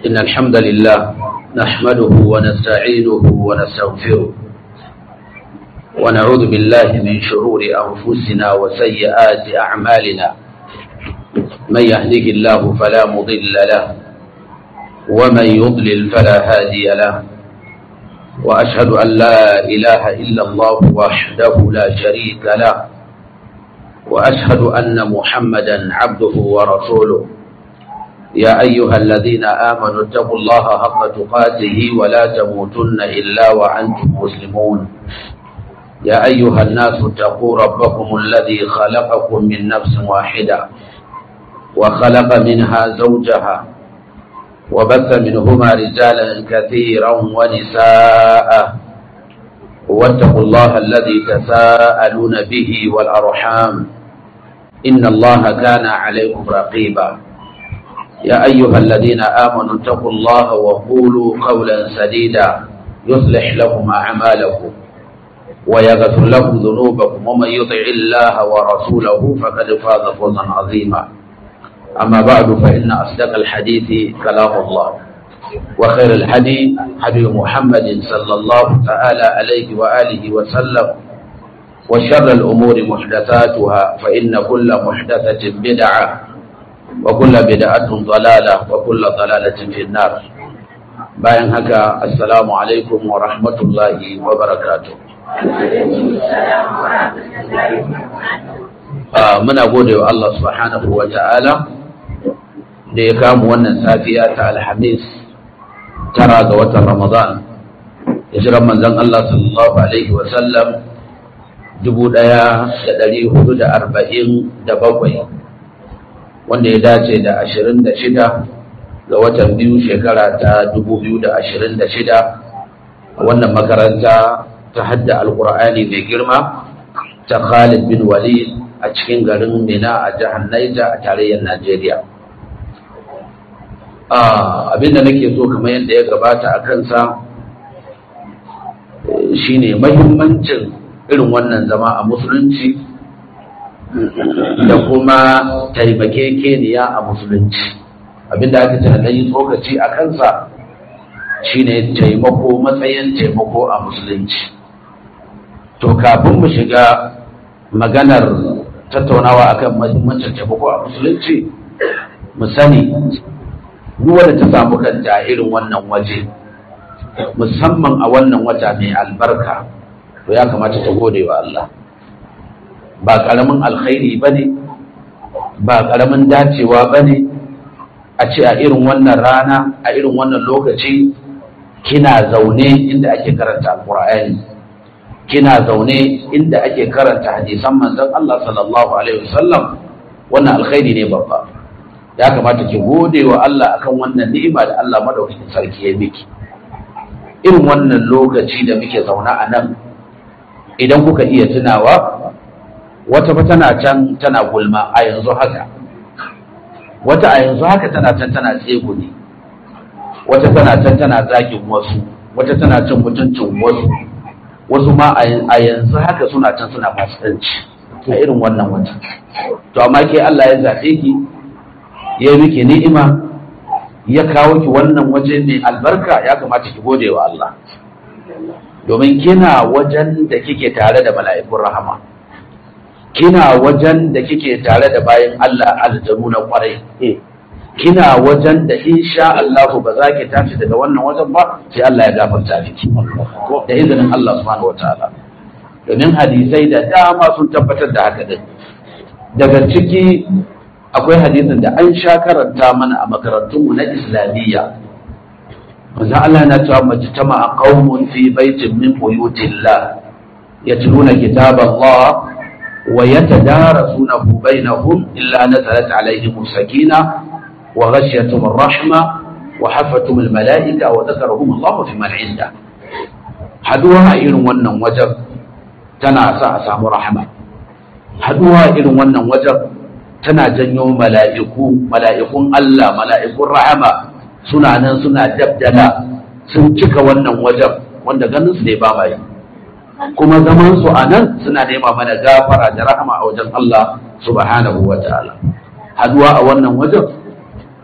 إن الحمد لله نحمده ونستعينه ونستغفره ونعوذ بالله من شرور أنفسنا وسيئات أعمالنا من يهده الله فلا مضل له ومن يضلل فلا هادي له وأشهد أن لا إله إلا الله وحده لا شريك له وأشهد أن محمدا عبده ورسوله يا أيها الذين آمنوا اتقوا الله حق تقاته ولا تموتن إلا وأنتم مسلمون يا أيها الناس اتقوا ربكم الذي خلقكم من نفس واحدة وخلق منها زوجها وبث منهما رجالا كثيرا ونساء واتقوا الله الذي تساءلون به والأرحام إن الله كان عليكم رقيبا يا أيها الذين آمنوا اتقوا الله وقولوا قولا سديدا يصلح لكم أعمالكم ويغفر لكم ذنوبكم ومن يطع الله ورسوله فقد فاز فوزا عظيما أما بعد فإن أصدق الحديث كلام الله وخير الحديث حديث محمد صلى الله تعالى عليه وآله وسلم وشر الأمور محدثاتها فإن كل محدثة بدعة وكل بدعة ضلالة وكل ضلالة في النار bayan haka assalamu alaikum wa rahmatullahi wa barakatuh muna gode wa Allah subhanahu wa ta'ala da ya kamu wannan safiya ta alhamis tara ga watan ramadan ya jiran manzon Allah sallallahu alaihi wa sallam dubu ɗaya da ɗari hudu da arba'in da bakwai wanda ya dace da ashirin da shida ga watan biyu shekara ta dubu biyu da ashirin da shida a wannan makaranta ta hadda alkur'ani mai girma ta khalid bin walid a cikin garin mina a jihar naija a tarayyar najeriya abinda nake so kamar yadda ya gabata a kansa shine mahimmancin irin wannan zama a musulunci da kuma taimakekeniya a musulunci abinda aka ce na yi tsokaci a kansa shine taimako matsayin taimako a musulunci to kafin mu shiga maganar tattaunawa akan mahimmancin taimako a musulunci mu sani duk wanda ta samu kanta irin wannan waje musamman a wannan wata mai albarka to ya kamata ta gode wa Allah ba ƙaramin alkhairi ba ne ba ƙaramin dacewa ba ne a ce a irin wannan rana a irin wannan lokaci kina zaune inda ake karanta alkur'ani kina zaune inda ake karanta hadisan manzon Allah sallallahu alaihi wasallam wannan alkhairi ne babba ya kamata ki gode wa Allah akan wannan ni'ima da Allah madaukakin sarki ya miki irin wannan lokaci da muke zauna a nan idan kuka iya tunawa wata fa tana can tana gulma a yanzu haka wata a yanzu haka tana can tana tseguni wata tana can tana zagin wasu wata tana cin mutuncin wasu wasu ma a yanzu haka suna can suna fasikanci a irin wannan wata to amma ke Allah ya zaɓe ki ya yi miki ni'ima ya kawo ki wannan waje mai albarka ya kamata ki gode wa Allah domin kina wajen da kike tare da mala'ikun rahama kina wajen da kike tare da bayan Allah aljanu na kwarai kina wajen da insha Allah ba za ki tashi daga wannan wajen ba sai Allah ya gafarta miki da izinin Allah subhanahu wataala domin hadisai da dama sun tabbatar da haka din daga ciki akwai hadisin da an sha karanta mana a makarantunmu na islamiyya manzo Allah na cewa majtama a qaumun fi baitin min buyutillah yatluna kitaballah wa yatadarasunahu bainahum illa nazalat alaihim sakina wa ghashiyatuhum ar-rahma wa hafatuhum al-mala'ika wa dhakarahum Allah fi man 'inda haduwa a irin wannan wajen tana sa a samu rahma haduwa a irin wannan wajen tana janyo mala'iku mala'ikun Allah mala'ikun rahama suna nan suna dabdala sun cika wannan wajen wanda ganin su ne ba mai kuma zaman su a nan suna nema mana gafara da rahama a wajen Allah subhanahu wa ta'ala haduwa a wannan wajen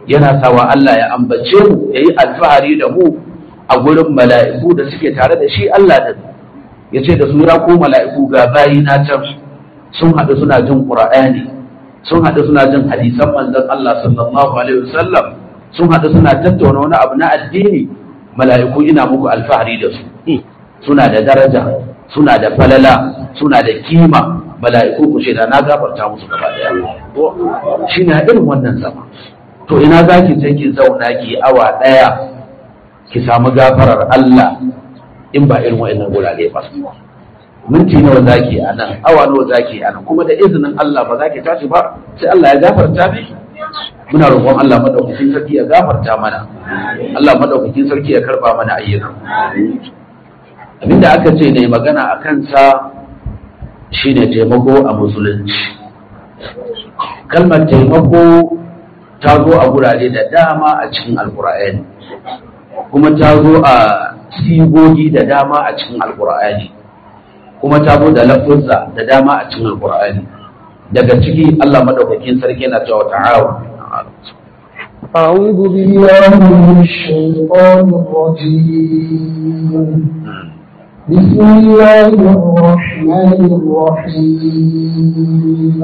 yana sawa Allah ya ambace mu ya yi alfahari da mu a gurin mala'iku da suke tare da shi Allah da ya ce da su ya ko mala'iku ga bayi na can sun haɗu suna jin ƙura'ani sun haɗu suna jin hadisan manzon Allah sallallahu alaihi wasallam sun haɗu suna tattauna wani abu na addini mala'iku ina muku alfahari da su suna da daraja suna da falala suna da kima mala'iku ku ce da na gafarta musu gaba daya shi ne irin wannan zama to ina za ki sai ki zauna ki awa daya ki samu gafarar Allah in ba irin wa'annan gurare ba minti nawa zaki a nan awa nawa zaki a nan kuma da izinin Allah ba za ki tashi ba sai Allah ya gafarta miki muna roƙon Allah madaukakin sarki ya gafarta mana Allah madaukakin sarki ya karba mana ayyukan abinda aka ce ne magana a kansa shine taimako a musulunci kalmar taimako ta zo a gurare da dama a cikin alkur'ani kuma ta zo a sigogi da dama a cikin alkur'ani kuma ta zo da lafuzza da dama a cikin alkur'ani daga ciki Allah madaukakin sarki yana cewa ta'awun أعوذ بالله من الشيطان الرجيم بسم الله الرحمن الرحيم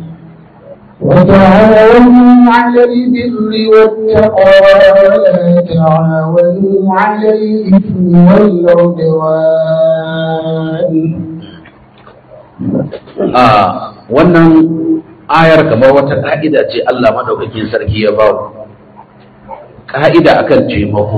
وتعاونوا على البر والتقوى ولا تعاونوا على الإثم والعدوان a wannan ayar kamar wata ka'ida ce Allah madaukakin sarki ya ba ka'ida akan taimako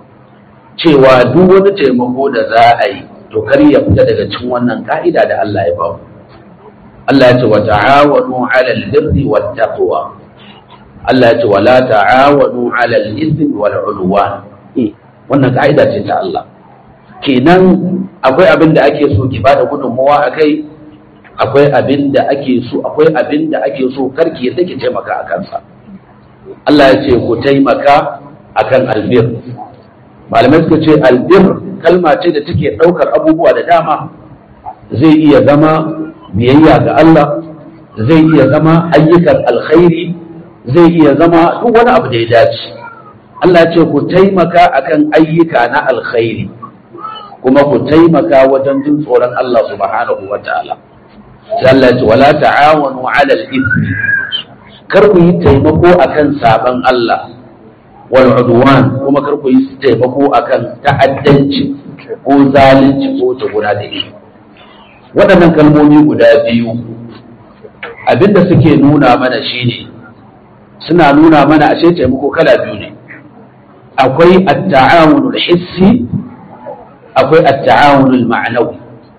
cewa duk wani taimako da za a yi to kar ya fita daga cikin wannan ka'ida da Allah ya ba Allah ya ce wa ta'awanu 'alal birri wat taqwa Allah ya ce wa la ta'awanu 'alal ithmi wal 'udwan wannan ka'ida ce ta Allah kenan akwai abin da ake so ki bada gudunmawa akai akwai abin da ake so akwai abin da ake so karki ya take taimaka a kansa Allah ya ce ku taimaka akan albir malamai suka ce albir kalma ce da take ɗaukar abubuwa da dama zai iya zama biyayya ga Allah zai iya zama ayyukan alkhairi zai iya zama duk wani abu da ya dace Allah ya ce ku taimaka akan ayyuka na alkhairi kuma ku taimaka wajen jin tsoron Allah subhanahu wa ta'ala sai Allah ya ce wala ta'awanu 'ala al-ithmi kar ku yi taimako akan saban Allah wal udwan kuma kar ku yi taimako akan ta'addanci ko zalunci ko tuguna da shi waɗannan kalmomi guda biyu abinda suke nuna mana shine suna nuna mana ashe taimako kala biyu ne akwai at-ta'awunul hissi akwai at-ta'awunul ma'nawi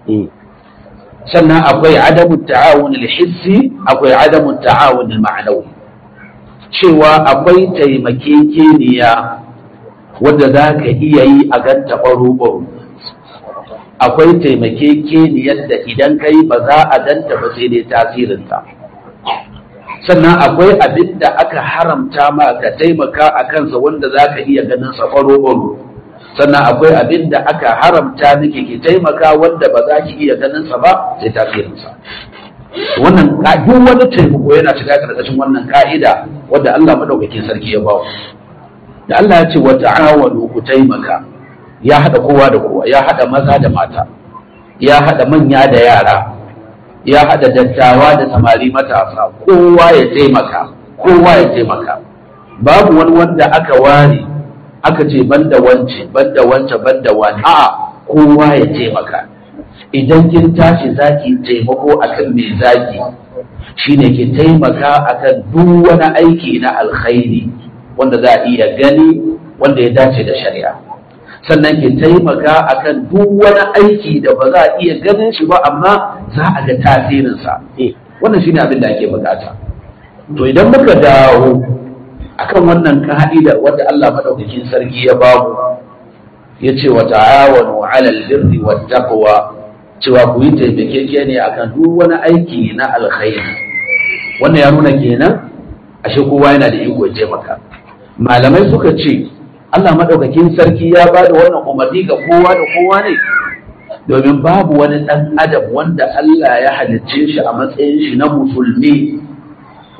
sannan akwai adamu ta'awun hissi akwai adamu ta'awun ma'anawi cewa akwai taimakekeniya wadda za ka iya yi a ganta ɓaro akwai taimakekeniyar da idan ka yi ba za a ganta ba sai dai tasirinta sannan akwai abin da aka haramta ma ka taimaka a kansa wanda za ka iya ganin sa ɓaro sannan akwai abin da aka haramta miki ki taimaka wanda ba za ki iya ganin sa ba sai tasirinsa wannan duk wani taimako yana shiga karkashin wannan ka'ida wadda Allah madaukakin sarki ya ba da Allah ya ce wa ta'awanu ku taimaka ya hada kowa da kowa ya hada maza da mata ya hada manya da yara ya hada dattawa da samari matasa kowa ya taimaka kowa ya taimaka babu wani wanda aka ware aka ce banda wance banda wance banda wani a kowa ya taimaka idan kin tashi zaki taimako akan me zaki shine ki taimaka akan duk wani aiki na alkhairi wanda za a iya gani wanda ya dace da shari'a sannan ki taimaka akan duk wani aiki da ba za a iya ganin shi ba amma za a ga tasirinsa wannan shine abin da ake bukata to idan muka dawo akan wannan ka'ida wadda Allah madaukakin sarki ya bamu ya ce wa ta'awanu 'alal birri wat taqwa cewa ku yi taimakekeniya akan duk wani aiki na alkhairi wannan ya nuna kenan ashe kowa yana da iko ya taimaka malamai suka ce Allah madaukakin sarki ya ba da wannan umarni ga kowa da kowa ne domin babu wani ɗan adam wanda Allah ya halicce shi a matsayin shi na musulmi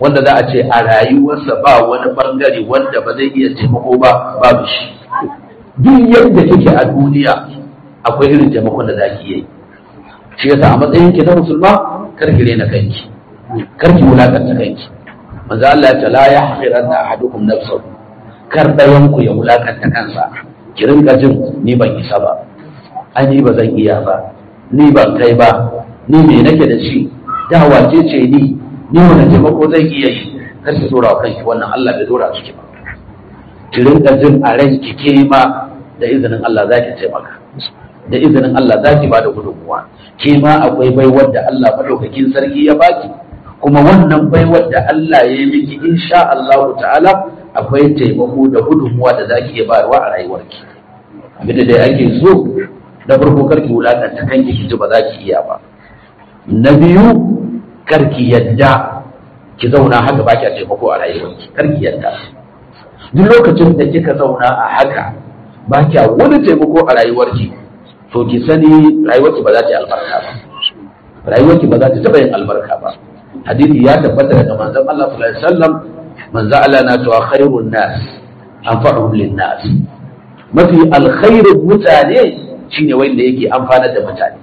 wanda za a ce a rayuwarsa ba wani bangare wanda ba zai iya taimako ba babu shi duk yadda kike a duniya akwai irin taimakon da za ki yi shi yasa a matsayin ki na musulma kar ki rena kanki kar ki wulakanta kanki manzo Allah ya ce la yahqiranna ahadukum nafsahu kar dayan ku ya wulakanta kansa ki rinka jin ni ban isa ba ai ni ba zan iya ba ni ban kai ba ni me nake da shi da wace ce ni ni wani taimako zan iya yi kar ki dora wa kanki wannan Allah bai dora ki ba ki rinka jin a ranki ke ma da izinin Allah za ki taimaka da izinin Allah za ki ba da gudunmuwa ke ma akwai baiwar da Allah madaukakin sarki ya baki kuma wannan baiwar da Allah ya yi miki insha Allah ta'ala akwai taimako da gudunmuwa da za ki iya bayarwa a rayuwarki abinda dai ake so na farko karki wulakanta kanki ki ji ba za ki iya ba na biyu karki yadda ki zauna haka ba ki taimako a rayuwarki karki yadda duk lokacin da kika zauna a haka ba kya wani taimako a rayuwarki to ki sani rayuwarki ba za ta yi albarka ba rayuwarki ba za ta taɓa yin albarka ba hadisi ya tabbata daga manzon Allah sallallahu alaihi wasallam manzon Allah na cewa khairun nas anfa'uhum lin nas mafi alkhairin mutane shine wanda yake amfanar da mutane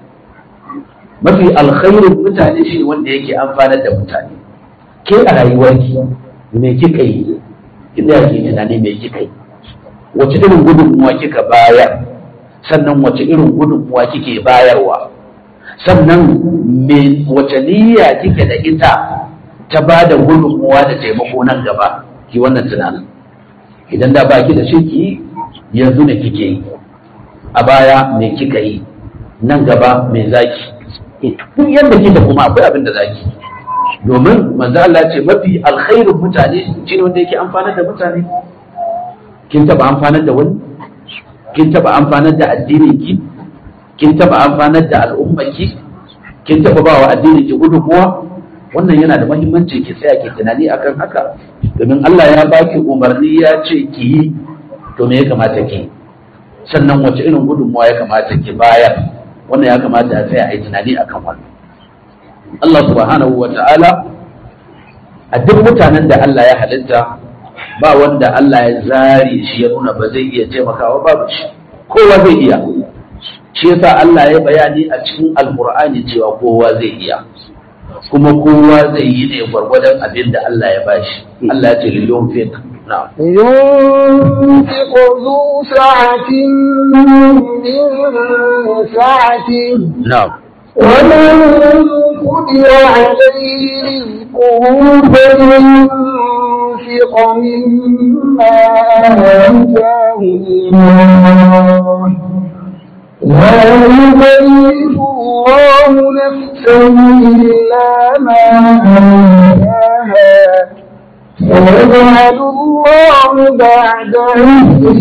mafi alkhairin mutane shine wanda yake amfanar da mutane ke a rayuwarki me kika yi inda yake tunani me kika yi wace irin gudunmuwa kika bayar sannan wace irin gudunmuwa kike bayarwa sannan me wace niyya kike da ita ta ba da gudunmuwa da taimako nan gaba ki wannan tunanin idan da baki da shi ki yanzu ne kike yi a baya me kika yi nan gaba me zaki duk yadda kike kuma akwai abin da zaki domin manzo Allah ce mafi alkhairin mutane shine wanda yake amfanar da mutane kin taba amfanar da wani kin taba amfanar da addinin ki kin taba amfanar da al'ummar ki kin taba bawa addinin ki gudunmuwa wannan yana da muhimmanci ki tsaya ki tunani akan haka domin Allah ya baki umarni ya ce ki yi to me ya kamata ki sannan wace irin gudunmuwa ya kamata ki bayar wannan ya kamata a tsaya a yi tunani akan wannan Allah subhanahu wa ta'ala a duk mutanen da Allah ya halitta ba wanda Allah ya zare shi ya nuna ba zai iya taimakawa babu shi kowa zai iya shi yasa Allah ya bayani a cikin alkur'ani cewa kowa zai iya kuma kowa zai yi ne gwargwadon abin da Allah ya bashi Allah ya ce liliyon fit na'am ينفق ذو سعة من سعته na'am ومن قدر عليه رزقه فلينفق مما آتاه الله لا يكلف الله نفسا إلا ما آتاها سيجعل الله بعد عسر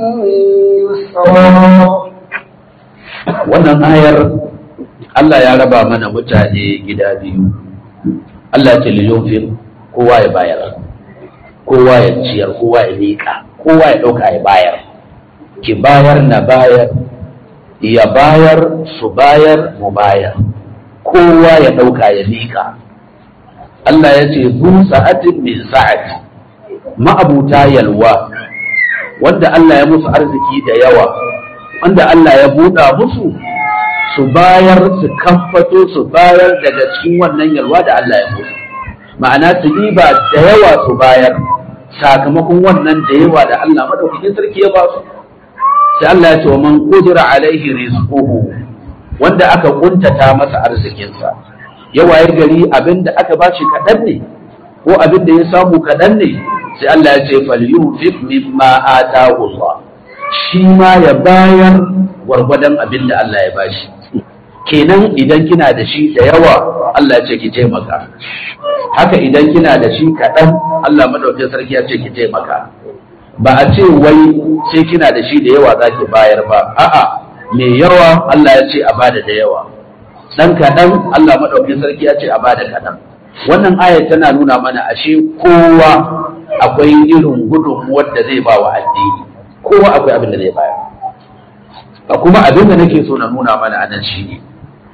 يسرا wannan ayar Allah ya raba mana mutane gida biyu Allah ce liyofin kowa ya bayar kowa ya ciyar kowa ya miƙa kowa ya ɗauka ya bayar ki bayar na bayar ya bayar su bayar mu bayar kowa ya ɗauka ya miƙa Allah ya ce zu sa'atin min sa'ati ma'abuta yalwa wanda Allah ya musu arziki da yawa wanda Allah ya buɗa musu su bayar su kamfato su bayar daga cikin wannan yalwa da Allah ya musu ma'ana su ba da yawa su bayar sakamakon wannan da yawa da Allah madaukakin sarki ya ba su sai Allah ya ce wa man qudira alaihi rizquhu wanda aka kuntata masa arzikinsa ya wayar gari abinda aka bashi kaɗan ne ko abinda ya samu kaɗan ne sai Allah ya ce falyunfiq mimma atahu Allah shi ma ya bayar gwargwadon abin da Allah ya bashi kenan idan kina da shi da yawa Allah ya ce ki taimaka haka idan kina da shi kaɗan Allah madaukakin sarki ya ce ki taimaka ba a ce wai sai kina da shi da yawa za ki bayar ba a'a mai yawa Allah ya ce a bada da yawa dan kaɗan Allah madaukakin sarki ya ce a bada kaɗan wannan aya tana nuna mana ashe kowa akwai irin gudunmuwar da zai ba wa addini kowa akwai abin da zai bayar a kuma abin da nake so na nuna mana anan shi ne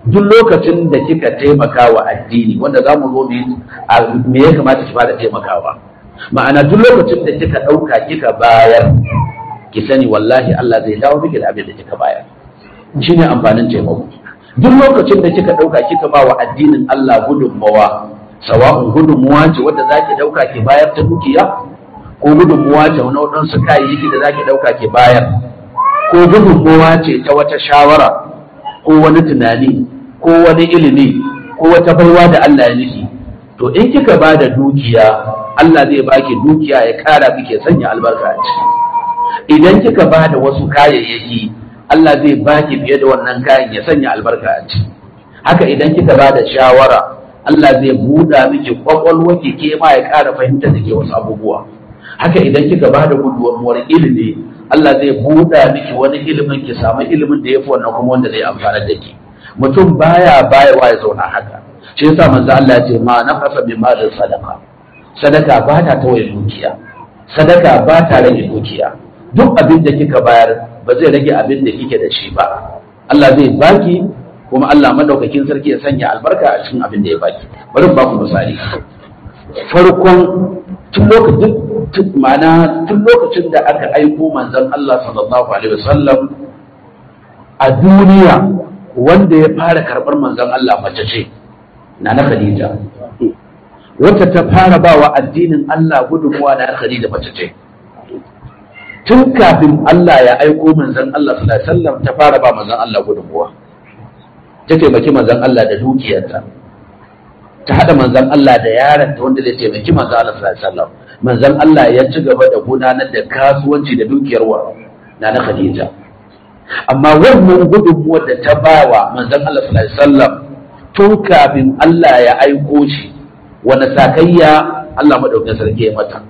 duk lokacin da kika taimaka wa addini wanda za mu zo me ya kamata ki fara taimakawa ma'ana duk lokacin da kika ɗauka kika bayar ki sani wallahi Allah zai dawo miki da abin da kika bayar shine amfanin taimako duk lokacin da kika ɗauka kika ba wa addinin Allah gudunmawa sawa'un gudunmuwa ce wadda za ki ɗauka ki bayar ta dukiya ko gudunmuwa ce wani waɗansu kayayyaki da za ki ɗauka ki bayar ko gudunmuwa ce ta wata shawara ko wani tunani ko wani ilimi ko wata baiwa da Allah ya nufi to in kika ba da dukiya Allah zai baki dukiya ya kara kike sanya albarka a ciki idan kika ba da wasu kayayyaki Allah zai baki fiye da wannan kayan ya sanya albarka a ciki haka idan kika ba da shawara Allah zai buɗa miki kwakwalwa ki ke ma ya ƙara fahimta da ke wasu abubuwa haka idan kika ba da gudunmuwar ilimi Allah zai buɗa miki wani ilimin ki samu ilimin da ya fi wannan kuma wanda zai amfana da ki mutum baya bayawa ya zauna haka shi yasa manzo Allah ya ce ma nafasa bi malin sadaka sadaka ba ta tawaye dukiya sadaka ba ta rage dukiya duk abin da kika bayar ba zai rage abin da kike da shi ba Allah zai baki kuma Allah madaukakin sarki ya sanya albarka a cikin abin da ya baki bari ba ku misali farkon tun lokacin ma'ana tun lokacin da aka aiko manzon Allah sallallahu alaihi wasallam a duniya wanda ya fara karɓar manzon Allah mace ce na na Khadija wacce ta fara bawa addinin Allah gudunmuwa na Khadija mace ce tun kafin Allah ya aiko manzon Allah sallallahu alaihi wasallam ta fara ba manzon Allah gudunmuwa ta taimaki manzon Allah da dukiyarta ta hada manzon Allah da yaron ta wanda zai taimaki manzon Allah sallallahu alaihi wasallam manzon Allah ya ci gaba da gudanar da kasuwanci da dukiyar wa na na Khadija amma wannan gudunmuwar da ta bawa manzon Allah sallallahu alaihi wasallam tun kafin Allah ya aiko shi wani sakayya Allah madaukakin sarki ya mata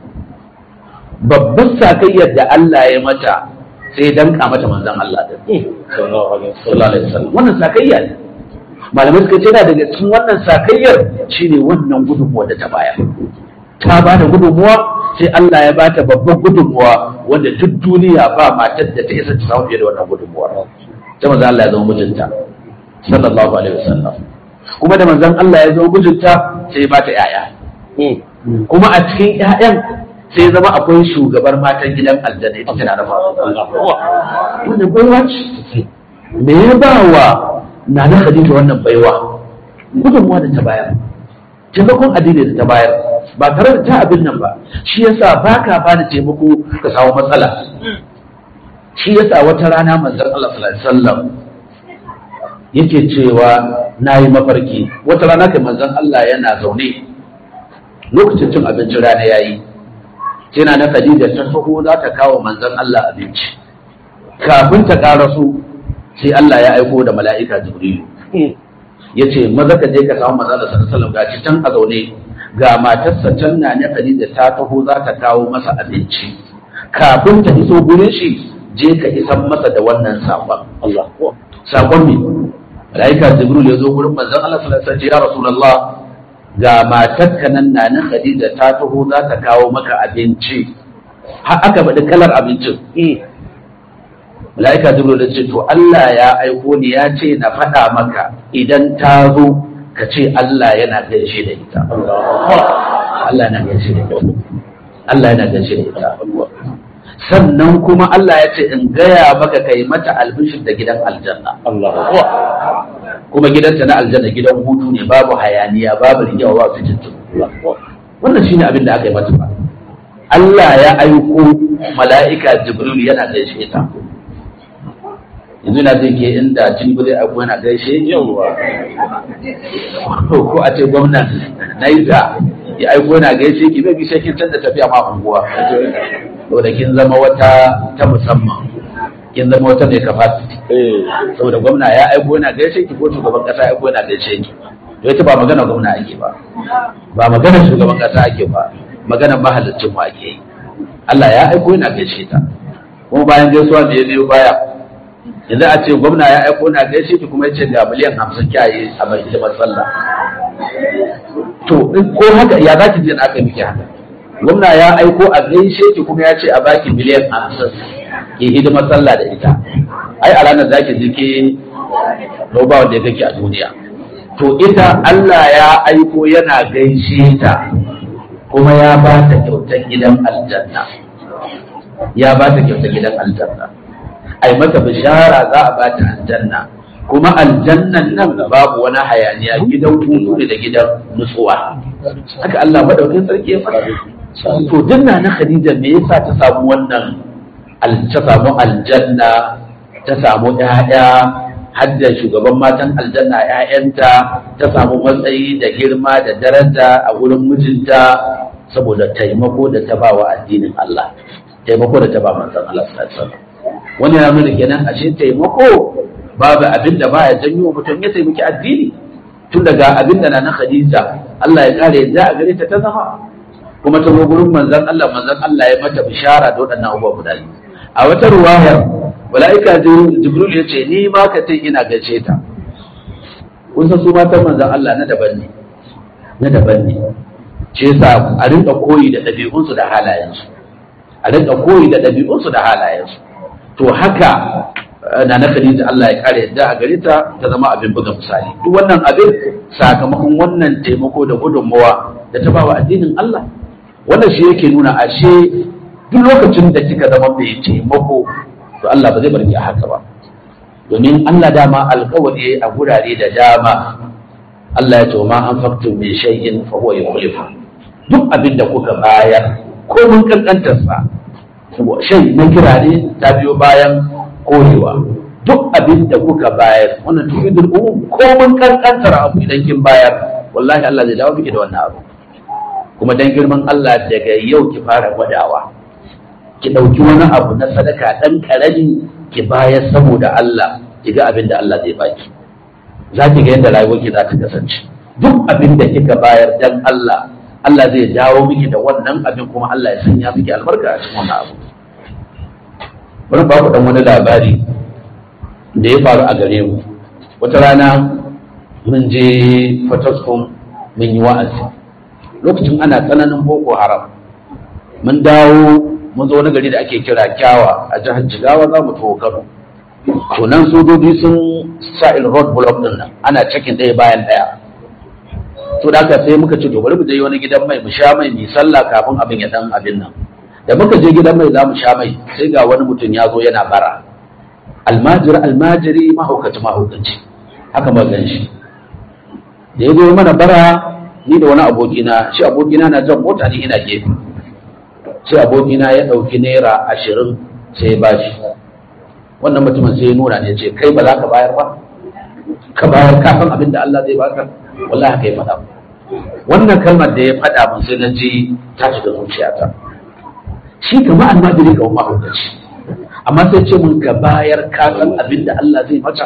babban sakayyar da Allah ya mata sai ya danka mata manzon Allah da sallallahu alaihi wasallam wannan sakayya ne malamai suka ce na daga cikin wannan sakayyar shine wannan gudunmuwa da ta bayar ta ba da gudunmuwa sai Allah ya bata babban gudunmuwa wanda duk duniya ba matar da ta isa ta samu fiye da wannan gudunmuwa ta manzon Allah ya zama mijinta sallallahu alaihi wasallam kuma da manzon Allah ya zama mijinta sai ya bata yaya kuma a cikin ƴaƴan sai zama akwai shugabar matan gidan aljanna ita tana da faru wannan baiwa ce me ya ba wa nana khadija wannan baiwa gudunmuwa da ta bayar taimakon addini da ta bayar ba tare da ta abin nan ba shi yasa ba ka ba da taimako ka samu matsala shi yasa wata rana manzon Allah sallallahu alaihi wasallam yake cewa na yi mafarki wata rana kai manzon Allah yana zaune lokacin cin abincin rana yayi sai na Khadija ta taho za ta kawo manzon Allah abinci kafin ta karaso sai Allah ya aiko da mala'ika Jibrilu ya ce maza ka je ka samu manzon Allah sallallahu alaihi wasallam can a zaune ga matarsa can na ne Khadija ta taho za ta kawo masa abinci kafin ta iso gurin shi je ka isan masa da wannan sakon Allah sakon ne mala'ika Jibril ya zo gurin manzon Allah sallallahu alaihi wasallam ya Rasulullah ga matarka nan na na Khadija ta taho za ta kawo maka abinci har aka faɗi kalar abincin mala'ika jibril ya ce to Allah ya aiko ni ya ce na faɗa maka idan ta zo ka ce Allah yana gaishe da ita Allah yana gaishe da ita Allah yana gaishe da ita sannan kuma Allah ya ce in gaya maka kai mata albishir da gidan aljanna kuma gidanta na aljanna gidan hutu ne babu hayaniya babu rigewa ba su jintu wannan shine abin da aka yi mata ba Allah ya aiko mala'ika Jibril yana gaishe ta yanzu na zai ke inda Tinubu zai aiko yana gaishe ko a ce gwamnan Naija ya aiko yana gaishe ki bai sai kin canza tafiya ma unguwa saboda kin zama wata ta musamman kin zama wata mai capacity saboda gwamna ya aiko yana gaishe ki ko shugaban kasa ya aiko yana gaishe ki to ita ba magana gwamna ake ba ba magana shugaban kasa ake ba magana mahallicin mu ake yi Allah ya aiko yana gaishe ta kuma bayan gaisuwa me ya biyo baya yanzu a ce gwamna ya aiko yana gaishe ki kuma ya ce ga miliyan hamsin kyaye a mai hidimar sallah to ko haka ya za ki je na aka yi miki haka gwamna ya aiko a gaishe ki kuma ya ce a baki miliyan hamsin ke hidimar sallah da ita ai a ranar zaki je ke to ba wanda ya kake a duniya to ita Allah ya aiko yana gaishe ta kuma ya ba ta kyautar gidan aljanna ya ba ta kyautar gidan aljanna ai mata bishara za a ba ta aljanna kuma aljannan nan babu wani hayaniya gidan hutu ne da gidan nutsuwa haka Allah madaukakin sarki ya faɗa to dinna na Khadija me yasa ta samu wannan al- ta samu aljanna ta samu ƴaƴa har da shugaban matan aljanna ƴaƴanta ta samu matsayi da girma da daraja a wurin mijinta saboda taimako da ta ba wa addinin Allah taimako da ta ba manzon Allah sallallahu alaihi wasallam wani ya nuna kenan ashe taimako babu abin da baya janyo mutum ya taimaki addini tun daga abin da na Khadija Allah ya kare yadda a gare ta ta zama kuma ta zo gurin manzon Allah manzon Allah ya mata bishara da waɗannan abubuwa guda biyu a wata ruwayar mala'ika Jibril ya ce ni ma ka ce ina gaishe ta kun san su matan manzon Allah na daban ne na daban ne ce yasa a rinka koyi da ɗabi'unsu da halayensu a rinka koyi da ɗabi'unsu da halayensu to haka na na Khadija Allah ya kare yadda a gare ta ta zama abin buga misali duk wannan abin sakamakon wannan taimako da gudunmawa da ta bawa addinin Allah wannan shi yake nuna ashe duk lokacin da kika zama mai taimako to Allah ba zai bar ki a haka ba domin Allah dama alkawari a gurare da dama Allah ya ce ma an faktu min shay'in fa huwa yukhlifu duk abin da kuka bayar ko mun kankantar sa shay na kira ne ta biyo bayan korewa duk abin da kuka bayar wannan tufidul umum ko mun kankantar abu idan kin bayar wallahi Allah zai dawo miki da wannan abu kuma dan girman Allah daga yau ki fara gwadawa ki dauki wani abu na sadaka dan karami ki bayar saboda Allah ki ga abin da Allah zai baki za ki ga yadda rayuwarki za ta kasance duk abin da kika bayar dan Allah Allah zai dawo miki da wannan abin kuma Allah ya sanya miki albarka a cikin wannan abu bari ba ku dan wani labari da ya faru a gare mu wata rana mun je Fataskun mun yi wa'azi lokacin ana tsananin boko haram mun dawo mun zo wani gari da ake kira kyawa a jihar jigawa za mu taho kano to nan sojoji sun sa il road block din nan ana cikin ɗaya bayan ɗaya to da haka sai muka ce to bari mu je wani gidan mai mu sha mai mu sallah kafin abin ya dan abin nan da muka je gidan mai za mu sha mai sai ga wani mutum ya zo yana bara almajiri almajiri mahaukaci mahaukaci haka ma gan shi da ya zo mana bara ni da wani abokina shi abokina na jan mota ni ina gefe sai abokina ya ɗauki naira ashirin sai ya bashi wannan mutumin sai ya nuna ne ce kai ba za ka bayar ba ka bayar kafin abin da Allah zai baka wallahi haka ya faɗa wannan kalmar da ya faɗa mun sai na ji ta shiga zuciyata shi kama almajiri ga mahaukaci amma sai ce mun ka bayar ka san abin da Allah zai maka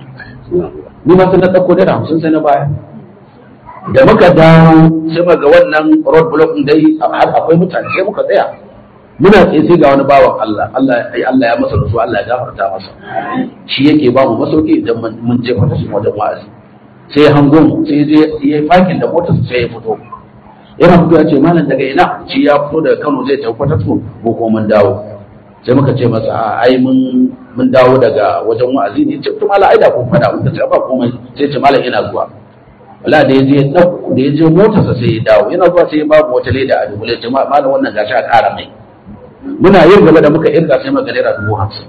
ni ma sai na ɗauko naira hamsin sai na bayar da muka dawo sai muka ga wannan road block din dai har akwai mutane sai muka tsaya muna tsaye sai ga wani bawan Allah Allah ai Allah ya masa rasu Allah ya gafarta masa shi yake ba mu masauki idan mun je fata su wajen wa'azi sai hangon sai je ya yi fakin da motar sai ya fito yana fito ya ce malam daga ina shi ya fito daga Kano zai tafi fata su ko ko mun dawo sai muka ce masa a ai mun mun dawo daga wajen wa'azi ne ce to malam ai da kun fada muka ce ba komai sai ce malam ina zuwa wala da ya je da ya je motarsa sai ya dawo yana zuwa sai ya babu wata leda a dubule ce malam wannan gashi a ƙara mai muna yin gaba da muka irga sai muka naira dubu hamsin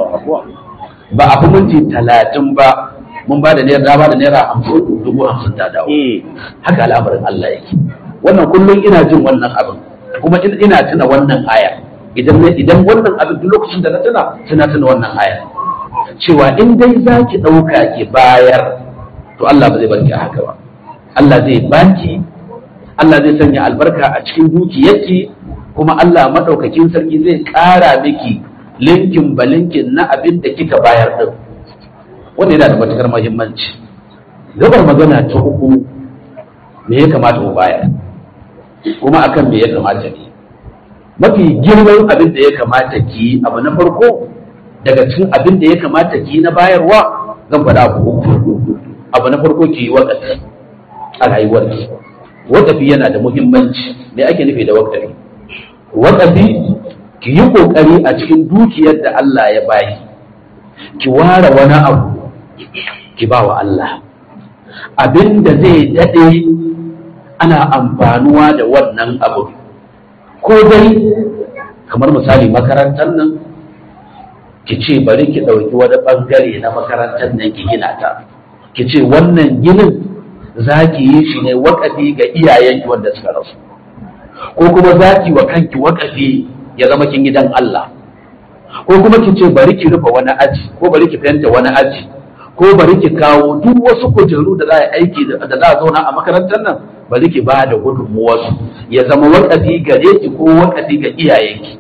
ba a fi minti talatin ba mun ba da naira ba da naira hamsin dubu hamsin ta dawo haka al'amarin Allah yake wannan kullum ina jin wannan abin kuma ina tuna wannan aya idan idan wannan abin duk lokacin da na tuna tuna tuna wannan aya cewa in dai za ki ɗauka ki bayar to Allah ba zai barki a haka ba Allah zai baki Allah zai sanya albarka a cikin dukiyarki kuma Allah maɗaukakin sarki zai ƙara miki linkin ba linkin na abin da kika bayar ɗin wanda yana da matuƙar muhimmanci gabar magana ta uku me ya kamata mu bayar kuma akan me ya kamata ne mafi girman abin da ya kamata ki abu na farko daga cikin abin da ya kamata ki na bayarwa zan faɗa abu uku abu na farko ki yi wakafi a rayuwarki wakafi yana da muhimmanci me ake nufi da wakafi wakafi ki yi kokari a cikin dukiyar da Allah ya bayi ki ware wani abu ki ba wa Allah abin da zai daɗe ana amfanuwa da wannan abu ko dai kamar misali makarantar nan ki ce bari ki ɗauki wani ɓangare na makarantar nan ki gina ta ki ce wannan ginin za ki yi shi ne wakafi ga iyayenki wanda suka rasu ko kuma za ki wa kanki wakafi ya zama kin gidan Allah ko kuma ki ce bari ki rufe wani aji ko bari ki fenta wani aji ko bari ki kawo duk wasu kujeru da za a aiki da za a zauna a makarantar nan bari ki ba da gudunmuwarsu ya zama wakafi gare ki ko wakafi ga iyayenki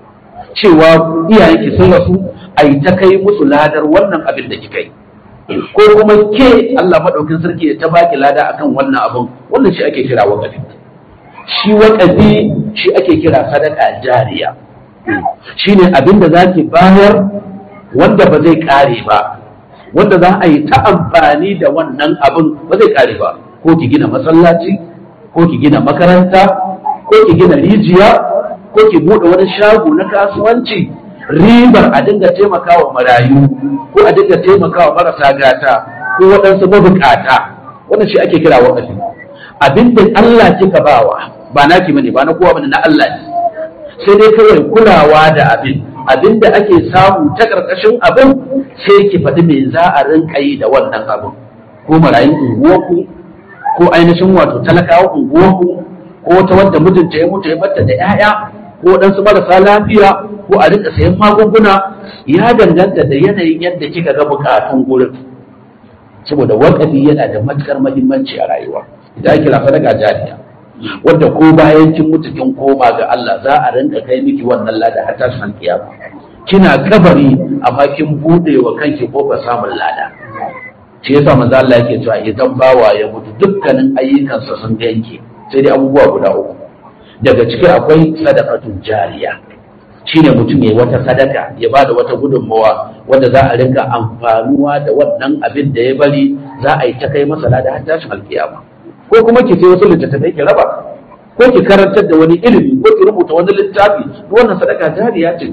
cewa iyayenki sun rasu a yi ta kai musu ladar wannan abin da kika yi ko kuma ke Allah maɗaukin sarki ya ta baki lada akan wannan abin wannan shi ake kira wakafi shi wakafi shi ake kira sadaka jariya shi ne abin da za ki bayar wanda ba zai ƙare ba wanda za a yi ta amfani da wannan abin ba zai ƙare ba ko ki gina masallaci ko ki gina makaranta ko ki gina rijiya ko ki buɗe wani shago na kasuwanci ribar a dinga taimakawa marayu ko a dinga taimakawa marasa gata ko waɗansu mabukata wannan shi ake kira wakafi abinda Allah kika bawa ba naki bane ba na kowa bane na Allah ne sai dai kawai kulawa da abin abinda ake samu ta karkashin abin sai ki faɗi me za a rinka yi da wannan abin ko marayun unguwarku ko ainihin wato talakawa unguwarku ko wata wadda mijinta ya mutu ya batta da 'ya'ya ko waɗansu marasa lafiya ko a rinka sayan magunguna ya danganta da yanayin yadda kika ga bukatun gurin saboda wakafi yana da matukar mahimmanci a rayuwa idan ake rafa daga jariya wadda ko bayan kin mutu kin koma ga Allah za a rinka kai miki wannan lada har tashin kiyama kina kabari amma kin bude wa kanki kofar samun lada shi yasa manzo Allah yake cewa idan bawa ya mutu dukkanin ayyukansa sun yanke sai dai abubuwa guda uku daga ciki akwai sadaqatun jariya shine mutum ya wata sadaka ya ba da wata gudunmawa wanda za a rinka amfanuwa da wannan abin da ya bari za a yi ta kai masa lada har tashin alkiyama ko kuma ki je wasu littattafai ki raba ko ki karantar da wani ilimi ko ki rubuta wani littafi wannan sadaka jariya ce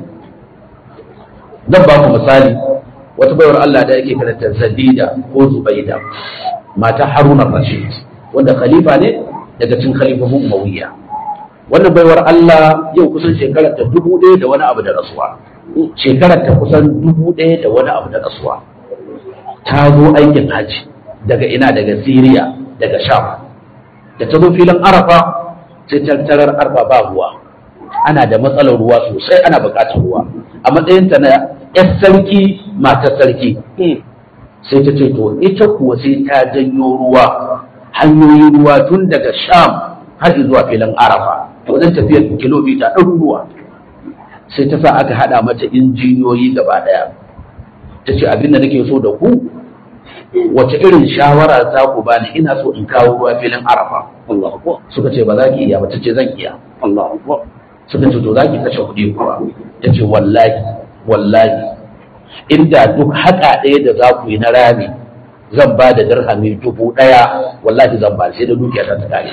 zan ba ku misali wata bayar Allah da yake karanta Zadida ko Zubaida mata Haruna Rashid wanda khalifa ne daga cikin khalifofin Umayya wannan baiwar Allah yau kusan shekarar ta dubu ɗaya da wani abu da rasuwa shekarar ta kusan dubu ɗaya da wani abu da rasuwa ta zo aikin haji daga ina daga Siriya daga Sham da ta zo filin Arafa sai tattarar Arafa ba ruwa ana da matsalar ruwa sosai ana buƙatar ruwa a matsayinta na 'yar sarki matar sarki sai ta ce to ita kuwa sai ta janyo ruwa hanyoyin ruwa tun daga Sham har zuwa filin Arafa wajen tafiyar kilomita ɗaruruwa sai ta sa aka haɗa mata injiniyoyi gaba ɗaya ta ce abin da nake so da ku wace irin shawara za ku bani ina so in kawo ruwa filin arafa suka ce ba za ki iya ba ta ce zan iya suka ce to za ki kashe kuɗi kuwa ta ce wallahi wallahi inda duk haƙa ɗaya da za ku yi na rami zan ba da dirhami dubu ɗaya wallahi zan ba sai da dukiya ta ta kare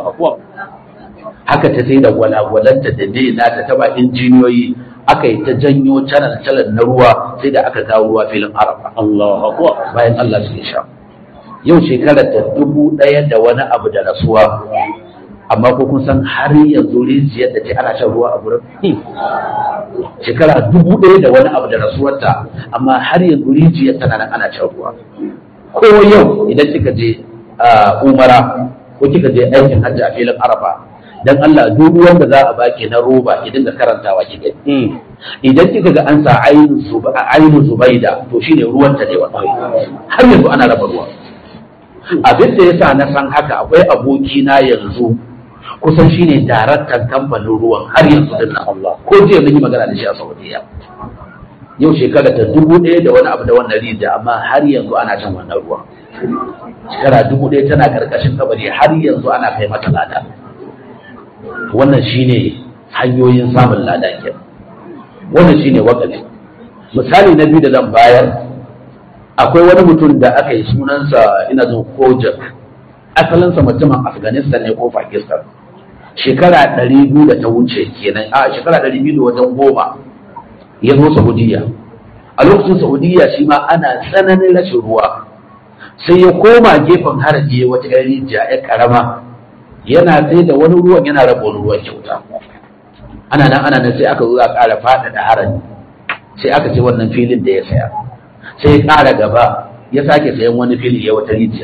haka ta sai da gwalagwalanta da ne na ta taba injiniyoyi aka yi ta janyo canal canal na ruwa sai da aka kawo ruwa filin arafa bayan Allah su sha yau shekarar ta dubu ɗaya da wani abu da rasuwa amma ko kun san har yanzu rijiyar da ce ana shan ruwa a gurin shekara dubu ɗaya da wani abu da rasuwarta amma har yanzu rijiyar tana nan ana shan ruwa ko yau idan kika je umara ko kika je aikin hajji a filin arafa dan Allah duk wanda za a baki na roba ki dinga karantawa ki gani idan kika ga an sa ainu zubaida to shine ruwan ta ne wannan har yanzu ana raba ruwa abin da yasa na san haka akwai aboki na yanzu kusan shine daraktan kamfanin ruwan har yanzu din nan Allah ko jiya mun yi magana da shi a Saudiya yau shekara ta dubu ɗaya da wani abu da wannan rijiya amma har yanzu ana shan wannan ruwa shekara dubu ɗaya tana karkashin kabari har yanzu ana kai mata lada wannan shine hanyoyin samun lada ke wannan shine wakafi misali na biyu da zan bayar akwai wani mutum da aka yi sunansa ina zo kojak asalinsa mutumin afghanistan ne ko pakistan shekara ɗari biyu da ta wuce kenan a shekara ɗari biyu da wajen goma ya zo saudiya a lokacin saudiya shi ma ana tsananin rashin ruwa sai ya koma gefen haraji wata yan rijiya ya karama yana sai da wani ruwan yana raba wani ruwan kyauta ana nan ana nan sai aka zo a ƙara faɗaɗa haraji sai aka ce wannan filin da ya saya sai ya ƙara gaba ya sake sayan wani fili ya wata rijiya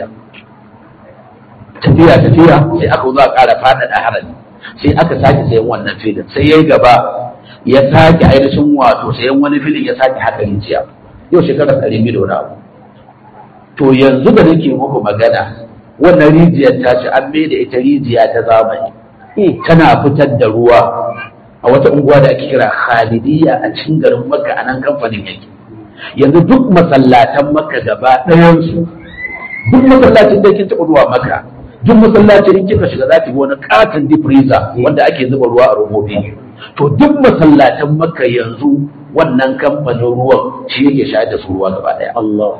tafiya tafiya sai aka zo a ƙara faɗaɗa haraji sai aka sake sayan wannan filin sai ya yi gaba ya sake ainihin wato sayan wani filin ya sake haka rijiya yau shekarar ɗari biyu da wani abu to yanzu da nake muku magana wannan rijiyar ta ci an mai da ita rijiya ta zamani tana fitar da ruwa a wata unguwa da ake kira Khalidiyya a cikin garin Makka a nan kamfanin yake yanzu duk masallatan Makka gaba ɗayansu duk masallacin da kin taɓa zuwa Makka duk masallacin in kika shiga za ki ga wani katon deep freezer wanda ake zuba ruwa a robobi to duk masallatan Makka yanzu wannan kamfanin ruwan shi yake shayar da su ruwa gaba ɗaya Allah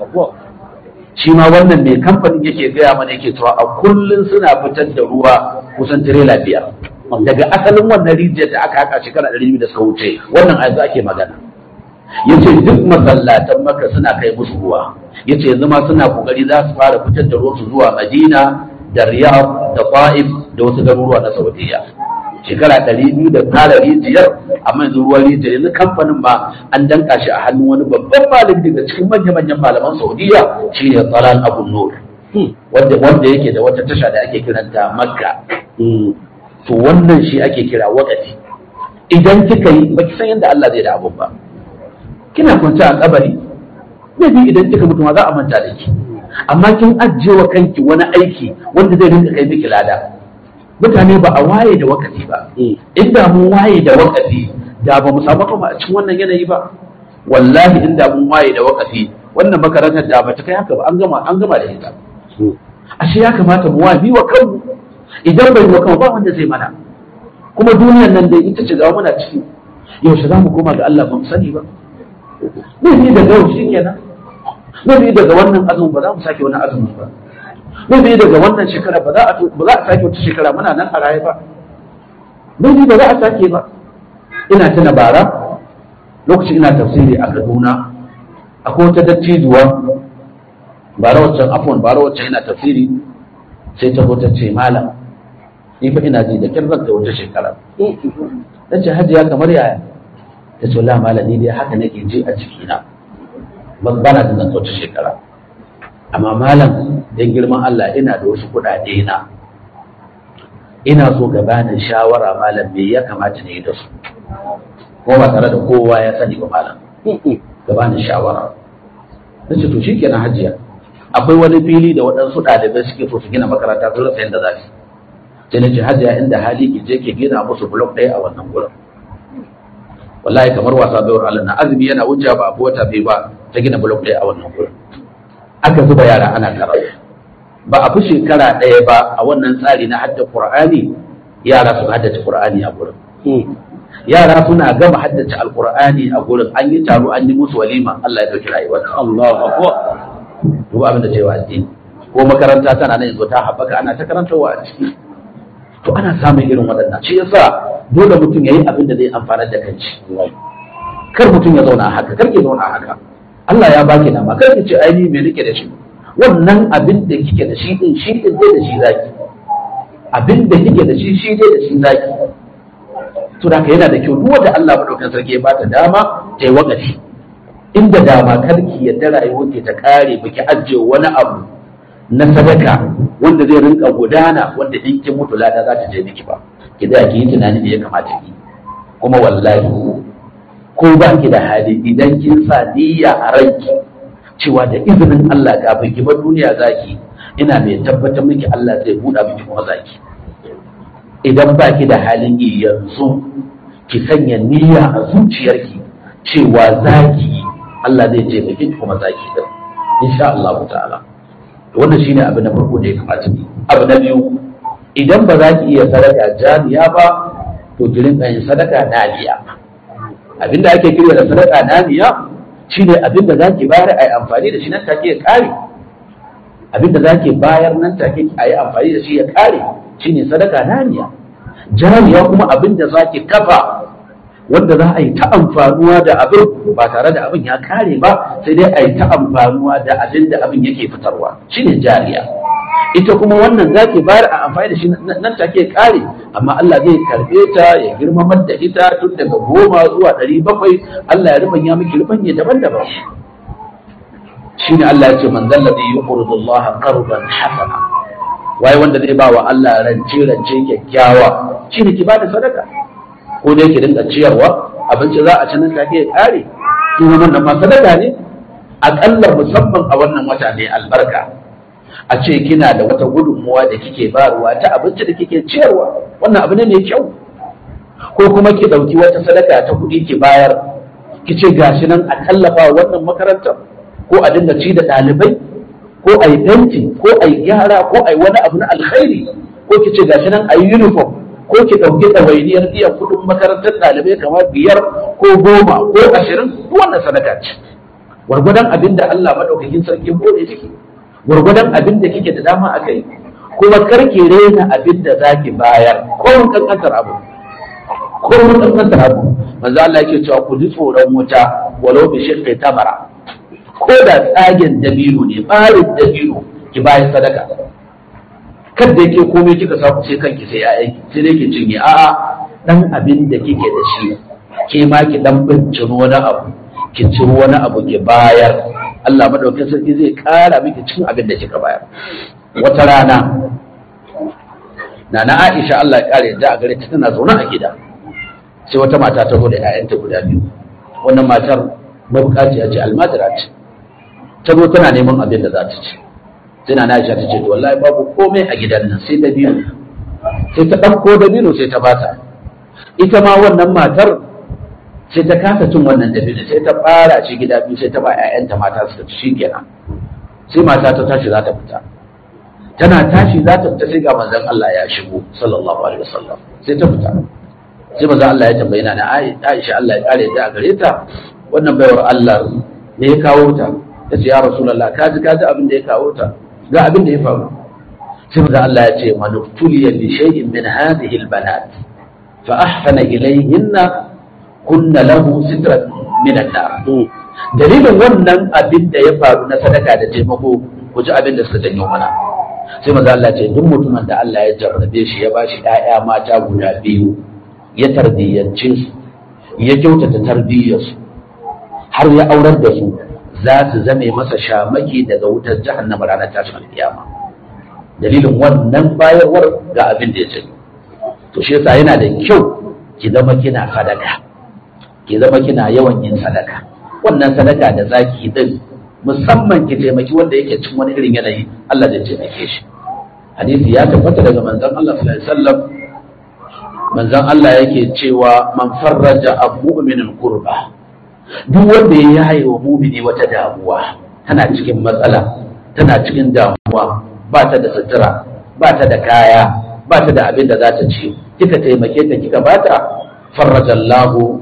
shi ma wannan mai kamfanin yake gaya mana yake cewa a kullum suna fitar da ruwa kusan tirela biyar daga asalin wannan rijiyar da aka haka shekara ɗari biyu da suka wuce wannan yanzu ake magana yace duk masallatan maka suna kai musu ruwa yace yanzu ma suna kokari za su fara fitar da ruwansu zuwa madina da riyadh da ta'if da wasu garuruwa na saudiya shekara ɗari biyu da fara rijiyar amma yanzu ruwan rijiyar yanzu kamfanin ma an danka shi a hannun wani babban malami daga cikin manya-manyan malaman saudiya shine tsalan abu nur wanda yake da wata tasha da ake kiranta makka to wannan shi ake kira wakati idan kika yi baki san yadda Allah zai da abun ba kina kwance a kabari maybe idan kika mutu ma za a manta da ki amma kin ajiye wa kanki wani aiki wanda zai rinka kai miki lada mutane ba a waye da wakati ba inda mun waye da wakati da ba mu samu kuma a cikin wannan yanayi ba wallahi inda mun waye da wakati wannan makarantar da ba ta kai haka ba an gama an gama da ita ashe ya kamata mu waye wa kanmu idan bai wa kanmu ba wanda zai mana kuma duniyar nan dai ita ce ga muna ciki yaushe za mu koma ga Allah ba mu sani ba ne daga yau shi kenan ne daga wannan azumin ba za mu sake wani azumin ba ne daga wannan shekara ba za a ba za a sake wata shekara muna nan a raye ba ne ba za a sake ba ina tuna bara lokacin ina tafsiri a Kaduna akwai wata dattijuwa bara waccan afwan bara waccan ina tafsiri sai ta zo ta ce malam ni fa ina ji da kyar zan kai wata shekara ta ce hajiya kamar yaya ta ce wala malam ni dai haka nake ji a cikina ban bana da zan wata shekara amma malam dan girman Allah ina da wasu kuɗaɗe na ina so ka bani shawara malam me ya kamata ne da su ko ba tare da kowa ya sani ba malam ka bani shawara na ce to shikenan hajiya akwai wani fili da waɗansu ɗalibai suke so su gina makaranta su rasa yadda za su sai na ce hajiya inda hali ki je ki gina musu blok ɗaya a wannan gurin wallahi kamar wasa bayar Allah na azumi yana wuce ba abu wata bai ba ta gina blok ɗaya a wannan gurin aka zuba yara ana karatu ba a fi shekara ɗaya ba a wannan tsari na hadda qur'ani yara su haddace qur'ani a gurin yara suna gama haddace alqur'ani a gurin an yi taro an yi musu walima Allah ya dauki rayuwar Allahu akbar duk abin da cewa addini ko makaranta tana nan yanzu ta haɓaka ana ta karantarwa a ciki to ana samun irin waɗannan shi yasa dole mutum ya yi abin da zai amfana da kanci kar mutum ya zauna haka kar ki zauna haka Allah ya baki dama kar ki ce ai ni me nake da shi wannan abin da kike da shi din shi din dai da shi zaki abin da kike da shi shi dai da shi zaki to da yana da kyau duk wanda Allah madaukakin sarki ya bata dama ta yi wakati inda dama kar ki yadda rayuwar ki ta kare baki ajiye wani abu na sadaka wanda zai rinka gudana wanda in kin mutu lada za ta je miki ba ki da ki yi tunani da ya kamata ki kuma wallahi ko ba ki da hali idan kin sa niyya a ranki cewa da izinin Allah kafin ki bar duniya zaki ina mai tabbatar miki Allah zai buɗa miki kuma zaki idan ba ki da halin yi yanzu ki sanya niyya a zuciyarki cewa zaki Allah zai je miki kuma zaki din insha Allah ta'ala wannan shine abu na farko da ya kamata ni abu na biyu idan ba za ki iya sadaka jami'a ba to ki rinka yin sadaka nadiya abinda ake kira da sadaka nadiya shine abinda za ki bayar a yi amfani da shi nan take ya kare abinda za ki bayar nan take a yi amfani da shi ya kare shine sadaka nadiya jami'a kuma abinda za ki kafa wanda za a yi ta amfanuwa da abin ba tare da abin ya kare ba sai dai a yi ta amfanuwa da abin da abin yake fitarwa shine jariya ita kuma wannan za ki bayar a amfani da shi nan take kare amma Allah zai karbe ta ya girmamar da ita tun daga goma zuwa ɗari bakwai Allah ya rubanya miki rubanye daban-daban shine Allah ya ce man zalladhi yuqridu Allah qardan hasana waye wanda zai ba wa Allah rance rance kyakkyawa shine ki bada sadaka ko dai ki dinga ciyarwa abinci za a ci nan take ya kare kuma wannan ma sadaka ne akalla musamman a wannan wata ne albarka a ce kina da wata gudunmuwa da kike bayarwa ta abinci da kike ciyarwa wannan abu ne mai kyau ko kuma ki dauki wata sadaka ta kuɗi ki bayar ki ce gashi nan a tallafa wannan makarantar ko a dinga ci da ɗalibai ko a yi fenti ko a yi gyara ko a yi wani abu na alkhairi ko ki ce gashi nan a yi uniform ko ki ɗauki ɗawainiyar biyan kuɗin makarantar ɗalibai kamar biyar ko goma ko ashirin duk wannan sadaka ce gwargwadon abin da Allah maɗaukakin sarki bude ciki gwargwadon abin da kike da dama a kai kuma karki rena abin da za ki bayar ko mun kankantar abu ko mun kankantar abu manzo Allah yake cewa ku ji tsoron wuta walau bi shiqqi tamara ko da tsagen dabino ne barin dabino ki bayar sadaka kada yake komai kika samu sai kanki sai yayanki sai dai ki cinye a'a dan abin da kike da shi ke ma ki dan binciro wani abu ki ciro wani abu ki bayar Allah madaukakin sarki zai kara miki cin abin da kika bayar wata rana Nana Aisha Allah ya kare da a gare ta tana zaune a gida sai wata mata ta zo da ƴaƴanta guda biyu wannan matar mabukaciya ce almadira ce ta zo tana neman abin da za ta ci sai Nana Aisha ta ce to wallahi babu komai a gidan nan sai dabino sai ta ɗauko dabino sai ta bata ita ma wannan matar sai ta kasa cin wannan dabino sai ta fara ci gida biyu sai ta ba 'ya'yanta mata su ci kenan sai mata ta tashi za ta fita tana tashi za ta fita sai ga manzon Allah ya shigo sallallahu alaihi wasallam sai ta fita sai manzon Allah ya tambaye na Aisha Allah ya kare ta a gare ta wannan baiwar Allah ne ya kawo ta ta ce ya rasulullah ka ji ka ji abin da ya kawo ta ga abin da ya faru sai manzon Allah ya ce manuftuliya bi shay'in min hadhihi albanat fa ahsana ilayhinna kunna lahu sitrat min an-nar dalilin wannan abin da ya faru na sadaka da taimako ku ji abin da suka janyo mana sai maza Allah ce duk mutumin da Allah ya jarrabe shi ya bashi ƴaƴa mata guda biyu ya tarbiyyance su ya kyautata tarbiyyar su har ya aurar da su za su zame masa shamaki daga wutar jahannama ranar tashin alkiyama dalilin wannan bayarwar ga abin da ya ce to shi yasa yana da kyau ki zama kina sadaka ki zama kina yawan yin sadaka wannan sadaka da zaki din musamman ki taimaki wanda yake cin wani irin yanayi Allah zai taimake shi hadisi ya tabbata daga manzon Allah sallallahu alaihi wasallam manzon Allah yake cewa man farraja mu'minin kurba duk wanda ya yaye wa mu'mini wata damuwa tana cikin matsala tana cikin damuwa ba ta da sutura ba ta da kaya ba ta da abin da za ta ci kika taimake ta kika bata farraja Allahu